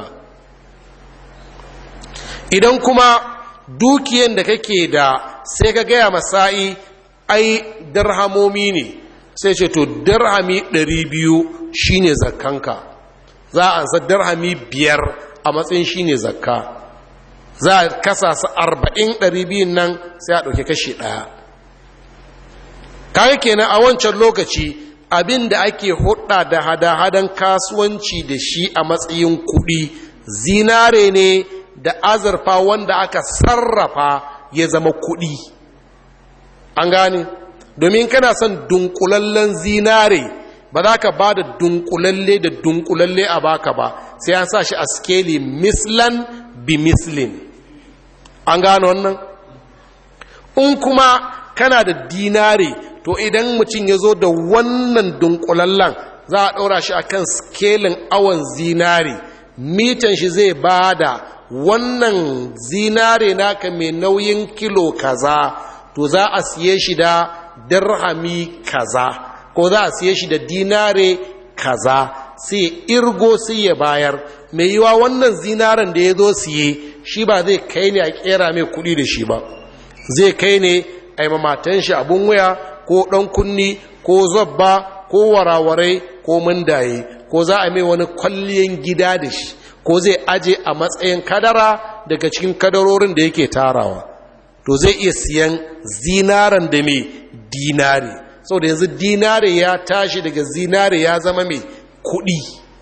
idan kuma dukiyan da kake da sai ka gaya masa'i ai darhamomi ne sai ce to darhami 200 shine zakkanka za a ansa darhami biyar a matsayin shine zakka za a kasa su arba'in ɗari biyun nan sai a ɗauki kashi ɗaya kayan kenan a wancan lokaci abin da ake hudda da hada-hadan kasuwanci da shi a matsayin kuɗi zinare ne da azurfa wanda aka sarrafa ya zama kuɗi an gane domin kana son dunkulallen zinare ba za ka ba da dunkulalle da dunkulalle a baka ba sai an sa shi a skeli mislan bi mislin an gano wannan in kuma kana da dinare to idan mutum ya zo da wannan dunkulallen za a ɗora shi akan skelin awon zinare mitan shi zai ba da wannan zinare naka mai nauyin kilo kaza to za a siye shi da dirhami kaza ko za a siye shi da dinare kaza sai irgo sai ya bayar mai yiwa wannan zinaren da ya zo siye shi ba zai kai ne a kera mai kudi da shi ba zai kai ne a yi mamatan shi abun waya ko ɗan kunni ko zabba ko warawarai ko mundaye ko za a mai wani kwalliyan gida da shi ko zai aje a matsayin kadara daga cikin kadarorin da yake tarawa to zai iya siyan zinaren da mai dinari sau da yanzu dinare ya tashi daga zinare ya zama mai kudi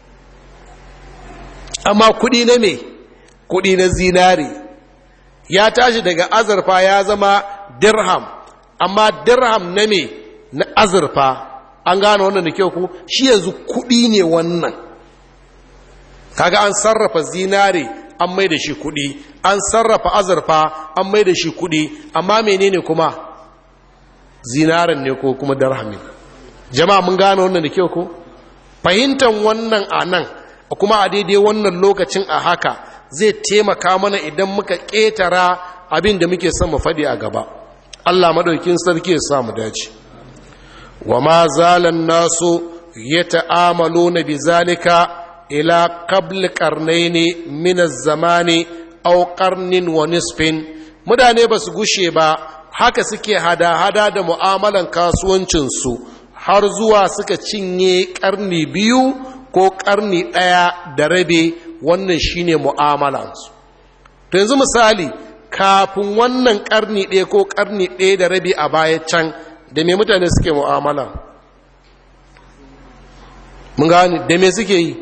amma kudi na mai kudi na zinare ya tashi daga azurfa ya zama dirham amma dirham na mai na azurfa an gane wannan da kyau ku shi yanzu kudi ne wannan kaga an sarrafa zinare an mai da shi kudi an sarrafa azurfa an mai da shi kudi amma menene kuma zinaren ne ko kuma darhamin jama'a mun gane wannan da kyau ko fahimtar wannan a nan kuma a daidai wannan lokacin a haka zai taimaka mana idan muka ƙetara abin da muke son mu faɗi a gaba Allah maɗaukin sarki ya samu dace wa ma zalan nasu ya ta'amalo na bizalika ila qabl qarnaini min az-zamani aw qarnin wa nisfin mutane ba su gushe ba haka suke hada-hada da mu'amalan kasuwancinsu har zuwa suka cinye karni biyu ko karni ɗaya da rabe wannan shine mu'amalansu to yanzu misali kafin wannan karni ɗaya ko karni ɗaya da rabe a baya can da me mutane suke mu'amala mun gani da me suke yi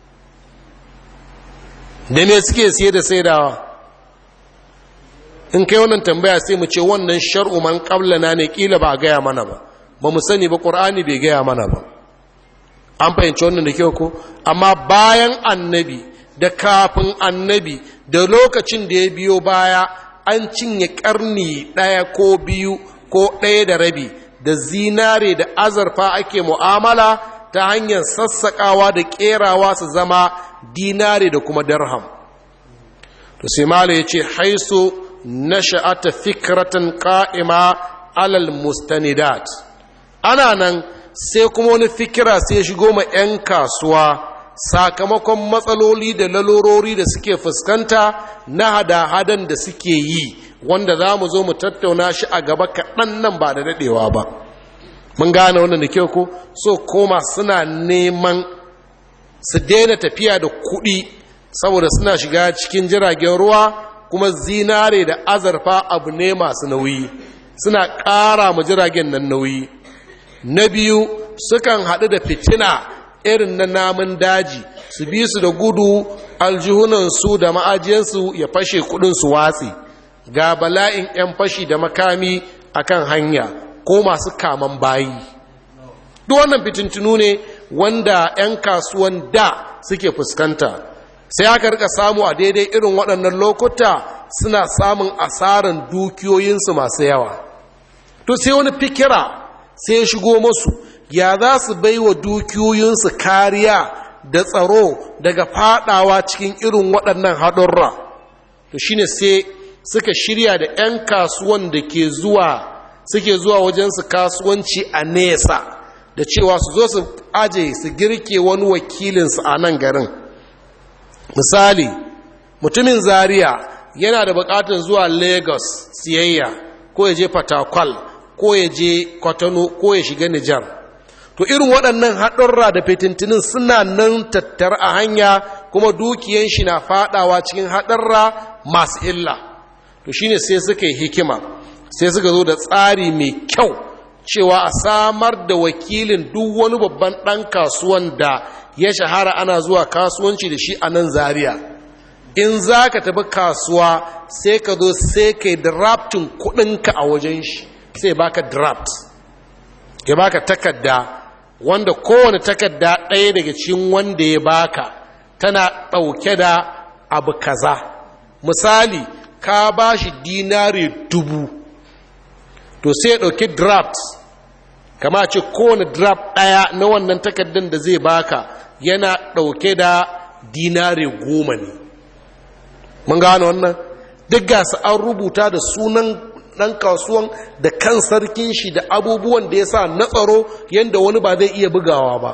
da me suke siye da saidawa in kai wannan tambaya sai mu ce wannan shar'u man qablana ne kila ba gaya mana ba ba mu sani ba qur'ani bai gaya mana ba an fahimci wannan da kyau ko amma bayan annabi da kafin annabi da lokacin da ya biyo baya an cinye karni ɗaya ko biyu ko ɗaya da rabi da zinare da azurfa ake mu'amala ta hanyar sassaƙawa da ƙerawa su zama dinare da kuma darham to sai mala ya ce haisu nasha'ata fikratan qa'ima alal mustanidat ana nan sai kuma wani fikira sai shigo ma 'yan kasuwa sakamakon matsaloli da lalorori da suke fuskanta na hada-hadan da suke yi wanda za mu zo mu tattauna shi a gaba kaɗan nan ba da daɗewa ba mun gane wannan da kyau ko so koma suna neman su daina tafiya da kuɗi saboda suna shiga cikin jiragen ruwa kuma zinare da azarfa abu ne masu nauyi suna ƙara ma jiragen nan nauyi na biyu sukan haɗu da fitina irin na namun daji su bi su da gudu aljihunansu da ma'ajiyansu ya fashe kudinsu watsi ga bala'in 'yan fashi da makami akan hanya ko masu kaman bayi duk wannan fitintunu ne wanda 'yan kasuwan da suke fuskanta sai aka rika samu a daidai irin waɗannan lokuta suna samun asaran dukiyoyinsu masu yawa to sai wani fikira sai ya shigo masu ya za su bai wa dukiyoyinsu kariya da tsaro daga fadawa cikin irin waɗannan haɗurra to shine sai suka shirya da 'yan kasuwan da ke zuwa suke zuwa wajensu kasuwanci a nesa da cewa su zo su aje su girke wani wakilinsu a nan garin misali mutumin zaria yana da bukatar zuwa lagos siyayya ko ya je fatakwal ko ya je kwatano ko ya shiga nijar to irin waɗannan haɗurra da fitintinin suna nan tattar a hanya kuma dukiyan shi na faɗawa cikin haɗurra masu illa to shine sai suka yi hikima sai suka zo da tsari mai kyau cewa a samar da wakilin duk wani babban ɗan kasuwan da ya shahara ana zuwa kasuwanci da shi a nan zaria in za ka tafi kasuwa sai ka zo sai ka yi draftin kuɗinka a wajen shi sai baka draft ya baka takarda wanda kowane takarda ɗaya daga cikin wanda ya baka tana ɗauke da abu kaza misali ka ba shi dinari dubu to sai ɗauki draft kama ce kowane draft ɗaya na wannan takardar da zai baka yana ɗauke da dinari goma ne mun gano wannan duk gasu an rubuta da sunan ɗan kasuwan da kan sarkin shi da abubuwan da ya sa na tsaro yadda wani ba zai iya bugawa ba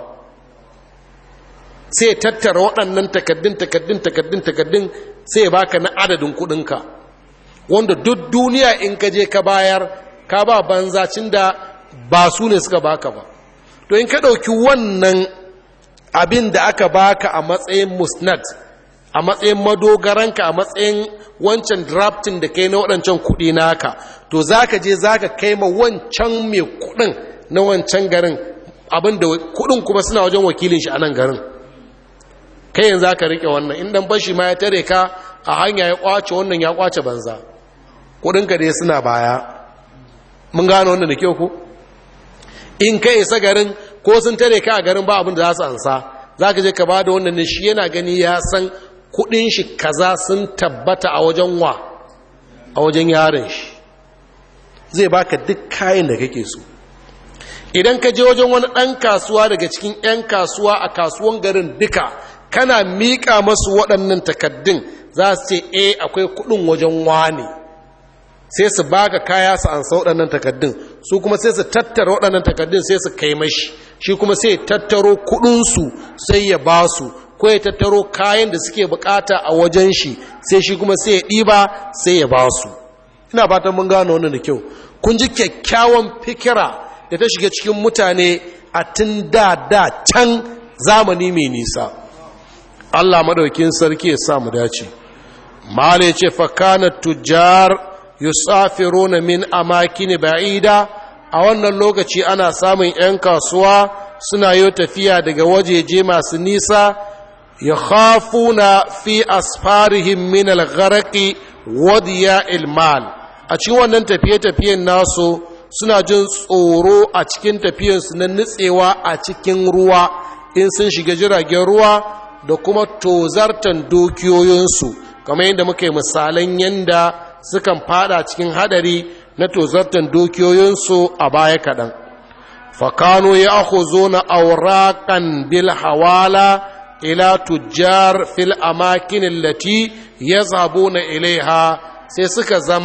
sai tattara waɗannan takaddun takaddun takaddun takaddun sai ya baka na adadin kuɗinka wanda duk duniya in ka je ka bayar ka ba banzacin da ba su ne suka baka ba to in ka ɗauki wannan abin da aka baka a matsayin musnad a matsayin madogaranka a matsayin wancan drafting da kai na waɗancan kuɗi naka to za ka je za ka kai ma wancan mai kuɗin na wancan garin abinda kuɗin kuma suna wajen wakilin shi a nan garin kai yanzu za ka riƙe wannan in ɗan bashi ma ya tare ka a hanya ya ƙwace wannan ya ƙwace banza kuɗinka dai suna baya mun gano wannan da kyau ku in ka isa garin ko sun tare ka a garin ba abin da za su ansa za ka je ka ba da wannan ne shi yana gani ya san kudin shi kaza sun tabbata a wajen wa a wajen yaron shi zai baka duk kayan da kake so idan ka je wajen wani ɗan kasuwa daga cikin 'yan kasuwa a kasuwan garin duka kana miƙa masu waɗannan takaddun za su ce e akwai kudin wajen wani sai su baka kaya su ansa waɗannan takaddun su kuma sai su tattara waɗannan takaddun sai su kai mashi shi kuma sai tattaro kudinsu sai ya ba su ko ya tattaro kayan da suke bukata a wajen shi sai shi kuma sai ya ɗiba sai ya ba su ina fatan mun gano wannan da kyau kun ji kyakkyawan fikira da ta shiga cikin mutane a tun da da can zamani mai nisa Allah madaukin sarki ya sa mu dace mala ce fa kana tujjar yusafiruna min amakin ba'ida a wannan lokaci ana samun 'yan kasuwa suna yi tafiya daga wajeje masu nisa ya khafuna fi asfarihim min al-gharaqi wadiya ilmal a cikin wannan tafiye-tafiyen nasu suna jin tsoro a cikin tafiyansu na nutsewa a cikin ruwa in sun shiga jiragen ruwa da kuma tozartan dukiyoyinsu kamar yadda muka yi misalan yadda sukan fada cikin hadari na tozartan dukiyoyinsu a baya kaɗan fakano ya ako zo na aurakan bil hawala ila tujjar fil amakin lati ya zabo na ilaiha sai suka zama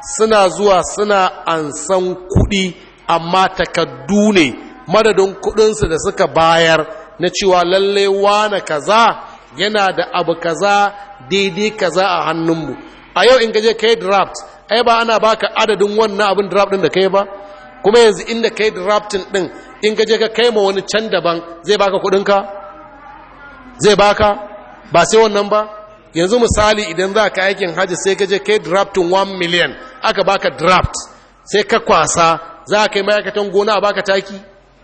suna zuwa suna ansan kuɗi amma takaddu ne madadin kuɗinsu da suka bayar na cewa lalle wane kaza yana da abu kaza daidai kaza a hannunmu a yau in gaje kai draft ai ba ana baka adadin wannan abin draft din da kai ba kuma yanzu inda kai drafting din in gaje ka kai ma wani can daban zai baka kudinka zai baka ba sai wannan ba yanzu misali idan za ka aikin hajji sai gaje kai drafting 1 million aka baka draft sai ka kwasa za ka yi ma'aikatan gona a baka taki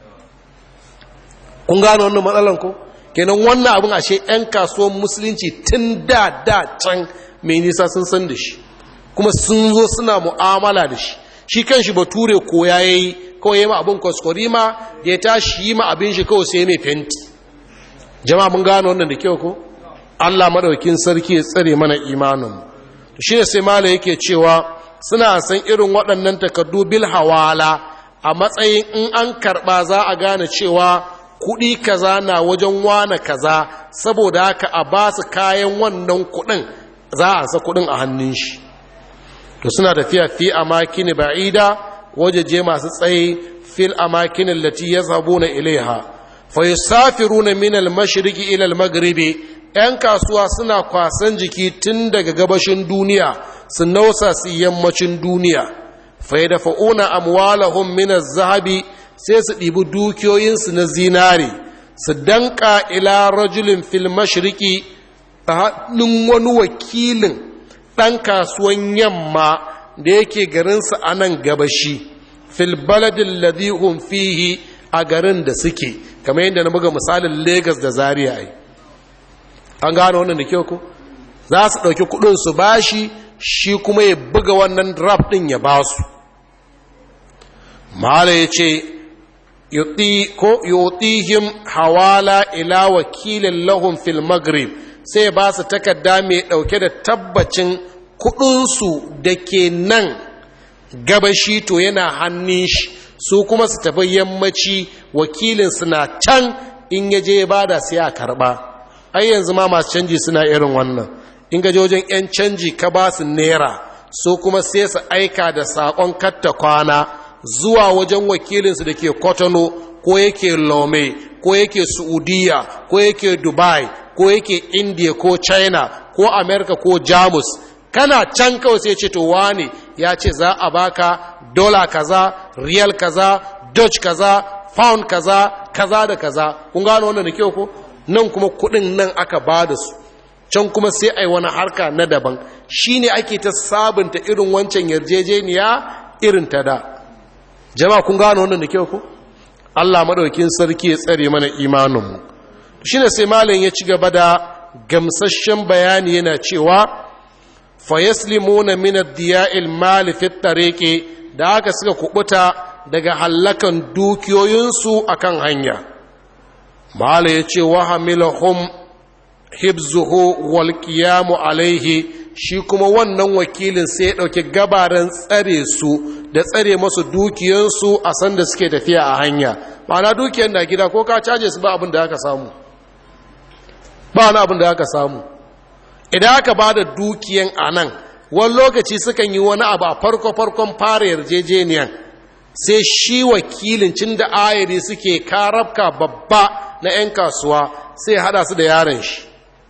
kun gano wannan matsalan ko kenan wannan abin ashe 'yan kasuwan musulunci tun da da can mai nisa sun san da shi kuma sun zo suna mu'amala da shi shi kan shi bature ko ya yi kawai ma abin kwaskwari ma da ya tashi yi ma abin shi kawai sai mai fenti jama'a mun gano wannan da kyau ko allah maɗaukin sarki ya tsare mana imanin to shi ne sai mala yake cewa suna san irin waɗannan takardu bil hawala a matsayin in an karɓa za a gane cewa kuɗi kaza na wajen wane kaza saboda haka a ba su kayan wannan kuɗin za a sa kuɗin a hannun shi to suna tafiya fi amakini ba'ida wajeje masu tsaye fil amakin allati yazhabuna ilaiha fa yusafiruna min al-mashriqi ila al-maghribi yan kasuwa suna kwasan jiki tun daga gabashin duniya su nausa su yammacin duniya fa yadfa'una amwalahum min az-zahabi sai su ɗibi dukiyoyinsu na zinare su danka ila rajulin fil mashriqi ta hannun wani wakilin ɗan kasuwan yamma da yake garinsa a nan gabashi fil baladin ladihun fihi a garin da suke kamar yadda na buga misalin Legas da zaria ai an gano wannan da kyau ko za su ɗauki kuɗin su bashi shi kuma ya buga wannan draft ɗin ya ba su mala ya ce yutihim hawala ila wakilin lahum fil maghrib sai ba su takarda mai ɗauke da tabbacin kuɗinsu da ke nan gabashi to yana hannun shi su kuma su tafi yammaci wakilinsu na can in ya je ba da sai a karɓa ai yanzu ma masu canji suna irin wannan in gaje wajen 'yan canji ka ba su naira su kuma sai su aika da saƙon katta kwana zuwa wajen wakilinsu da ke kotono ko yake lome ko yake saudiya ko yake dubai ko yake india ko china ko america ko jamus kana can kawai sai ce to wane ya ce za a baka dola kaza riyal kaza dutch kaza pound kaza kaza da kaza kun gano wannan da kyau ko nan kuma kudin nan aka ba da su can kuma sai ai wani harka na daban shine ake ta sabunta irin wancan yarjejeniya irin ta da jama'a kun gano wannan da kyau ko Allah madaukin sarki ya tsare mana imaninmu shine sai malam ya ci gaba da gamsasshen bayani yana cewa fayaslimuna min ad-diya'il mali fi tariqi da haka suka kubuta daga hallakan dukiyoyinsu akan hanya mala yace wa hamilahum hibzuhu wal qiyamu alaihi shi kuma wannan wakilin sai ya dauki gabaran tsare su da tsare masu dukiyansu a sanda suke tafiya a hanya ma'ana dukiyar na gida ko ka caje su ba abin da aka samu ba wani abin da aka samu idan aka ba da dukiyan a nan wani lokaci sukan yi wani abu a farko-farkon fara yarjejeniyan sai shi wakilin cin da ayari suke karabka babba na 'yan kasuwa sai hada su da yaren shi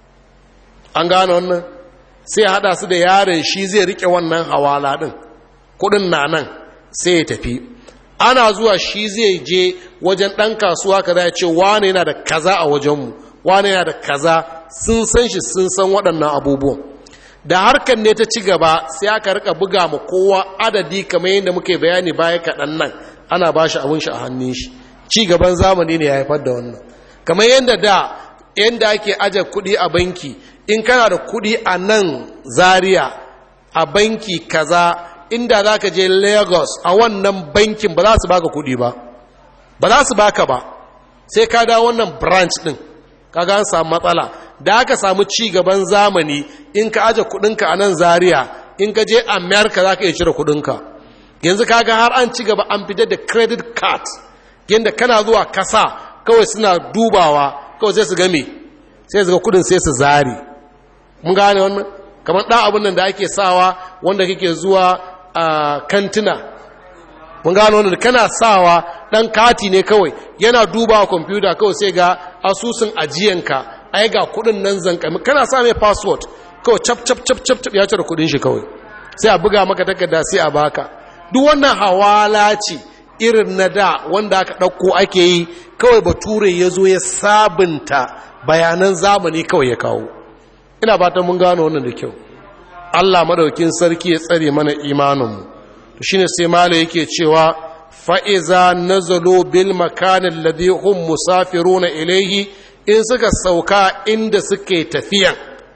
an gane wannan sai hada su da yaren shi zai rike wannan hawala din kudin na nan sai ya tafi ana zuwa shi zai je wajen ɗan kasuwa kaza ya ce wane yana da kaza a wajenmu wane yana da kaza sun san shi sun san waɗannan abubuwan da harkar ne ta ci gaba sai aka rika buga ma kowa adadi kamar yadda muke bayani baya kaɗan nan ana ba shi abin shi a hannun shi ci gaban zamani ne ya haifar da wannan kamar yadda da yadda ake aje kuɗi a banki in kana da kuɗi a nan zaria a banki kaza inda za ka je lagos a wannan bankin ba za su baka kuɗi ba ba za su baka ba sai ka da wannan branch ɗin kaga an samu matsala da aka samu ci gaban zamani in ka aje kudinka a nan zaria in ka je america za ka iya cire kudinka yanzu kaga har an ci gaba an fitar da credit card yadda kana zuwa kasa kawai suna dubawa kawai sai su game sai su ga kudin sai su zari mun gane wannan kamar ɗan abin nan da ake sawa wanda kake zuwa a kantina mun gano wanda kana sawa dan kati ne kawai yana duba kwamfuta kawai sai ga asusun ajiyanka ai ga kudin nan zankami kana sa mai password kawai cap cap cap cap cap ya cire kudin shi kawai sai a buga maka takarda sai a baka duk wannan hawala ce irin na da wanda aka ɗauko ake yi kawai bature ya zo ya sabunta bayanan zamani kawai ya kawo ina fatan mun gano wannan da kyau Allah madaukin sarki ya tsare mana imaninmu to shine sai mala yake cewa fa'iza nazalu bil makanin ladhi hum musafiruna ilayhi in suka sauka inda suke tafiyan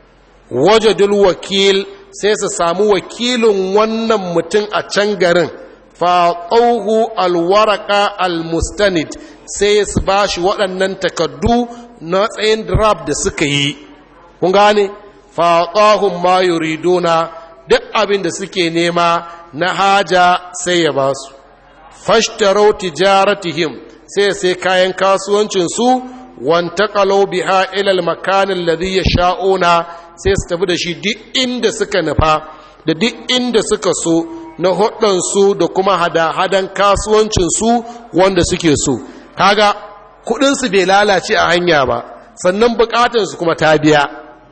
wajadul wakil sai su samu wakilin wannan mutum a can garin faƙauhu alwaraka almustanid sai su ba shi waɗannan takaddu na tsayin drab da suka yi kun gane faƙahun ma yuriduna duk abin da suke nema na haja sai ya ba su fashtarau tijaratihim sai sai kayan kasuwancinsu wantaqalu biha ila al-makan alladhi yasha'una sai su tafi da shi duk inda suka nufa da duk inda suka so na hudansu da kuma hada-hadan kasuwancinsu wanda suke so kaga kudinsu bai lalace a hanya ba sannan bukatansu kuma ta biya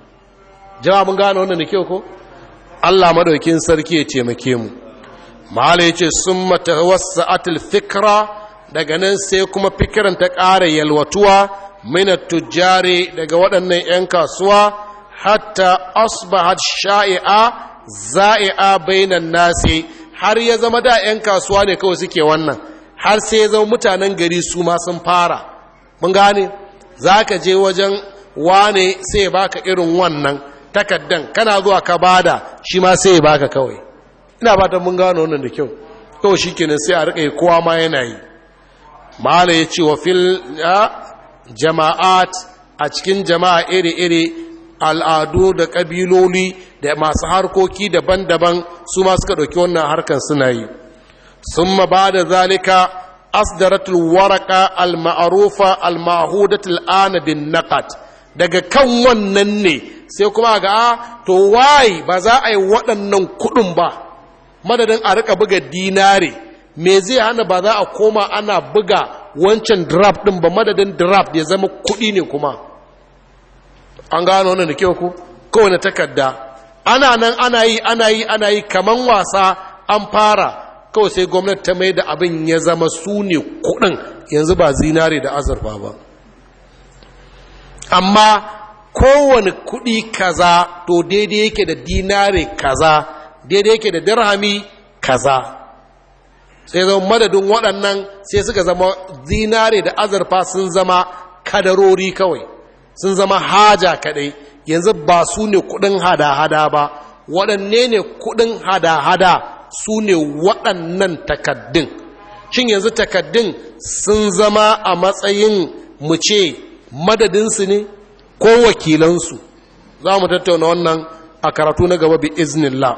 jama'a mun gane wannan da kyau ko Allah madaukin sarki ya taimake mu mala yace summa tawassa'atil fikra daga nan sai kuma fikiran ta ƙara yalwatuwa minat tujjari daga waɗannan 'yan kasuwa hatta asbahat sha'i'a za'i'a bainan nasi har ya zama da 'yan kasuwa ne kawai suke wannan har sai ya zama mutanen gari su ma sun fara mun gane za ka je wajen wane sai baka irin wannan takaddan kana zuwa ka bada shi ma sai ya baka kawai ina fatan mun gano wannan da kyau kawai shi kenan sai a riƙa kowa ma yana yi mala ya ce wa fil jama'at a cikin jama'a iri-iri al'adu da ƙabiloli da masu harkoki daban-daban su ma suka ɗauki wannan harkar suna yi sun ma ba da zalika asdaratul waraka al-ma'arufa al-mahudatul ana bin naqat daga kan wannan ne sai kuma ga to wai ba za a yi waɗannan kuɗin ba madadin a rika buga dinare me zai hana ba za a koma ana buga wancan draft ɗin ba madadin draft ya zama kuɗi ne kuma an gano wannan da kyau ku kowane takarda ana nan ana yi ana yi ana yi kaman wasa an fara kawai sai gwamnati ta mai da abin ya zama su ne kuɗin yanzu ba zinare da azurfa ba amma kowane kuɗi kaza to daidai yake da dinare kaza daidai yake da dirhami kaza sai zama madadin waɗannan sai suka zama zinare da azurfa sun zama kadarori kawai sun zama haja kaɗai yanzu ba su ne kuɗin hada-hada ba waɗanne ne kuɗin hada-hada su ne waɗannan takaddun shin yanzu takaddun sun zama a matsayin mu ce madadinsu ne ko wakilansu za mu tattauna wannan a karatu na gaba bi iznillah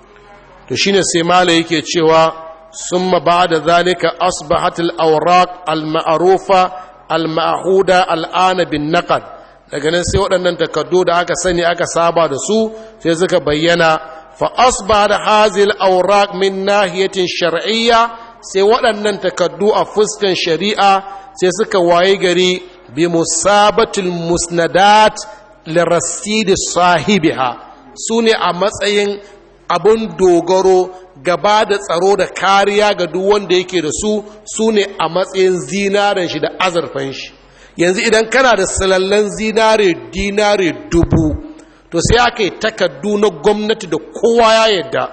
to shine sai mala yake cewa summa ba'da zalika asbahatil awraq al ma'rufa al ma'huda al ana bin naqd daga nan sai waɗannan takardu da aka sani aka saba da su sai suka bayyana fa asbahat hazil awraq min nahiyatin shar'iyya sai waɗannan takardu a fuskan shari'a sai suka waye gari bi musabatul musnadat lirasid sahibiha su ne a matsayin abin dogaro gaba da tsaro da kariya ga duk wanda yake da su su ne a matsayin zinaren shi da azurfan shi yanzu idan kana da salallan zinare dinare dubu to sai aka yi takardu na gwamnati da kowa ya yadda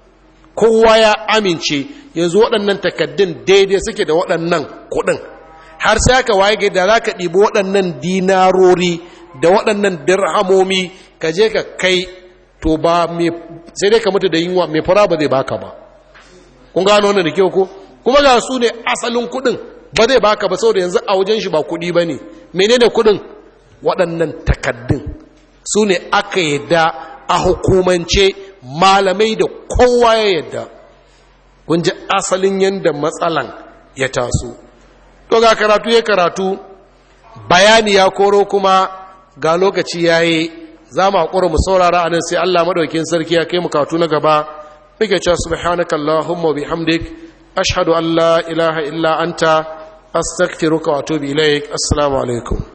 kowa ya amince yanzu waɗannan takaddun daidai suke da waɗannan kuɗin har sai aka waye da za ka ɗibi waɗannan dinarori da waɗannan dirhamomi ka je ka kai to ba sai dai ka mutu da yunwa mai fara ba zai baka ba kun gano wannan da kyau ko kuma ga su ne asalin kuɗin ba zai baka ba saboda yanzu a wajen shi ba kuɗi ba ne menene kuɗin waɗannan takaddun su ne aka yadda a hukumance malamai da kowa ya yadda kun ji asalin yadda matsalan ya taso to ga karatu ya karatu bayani ya koro kuma ga lokaci ya yi za mu haƙura mu saurara a nan sai allah maɗaukin sarki ya kai mu katu na gaba muke cewa subhanaka allahumma bihamdik ashhadu an la ilaha illa anta astaghfiruka wa atubu ilaik assalamu alaikum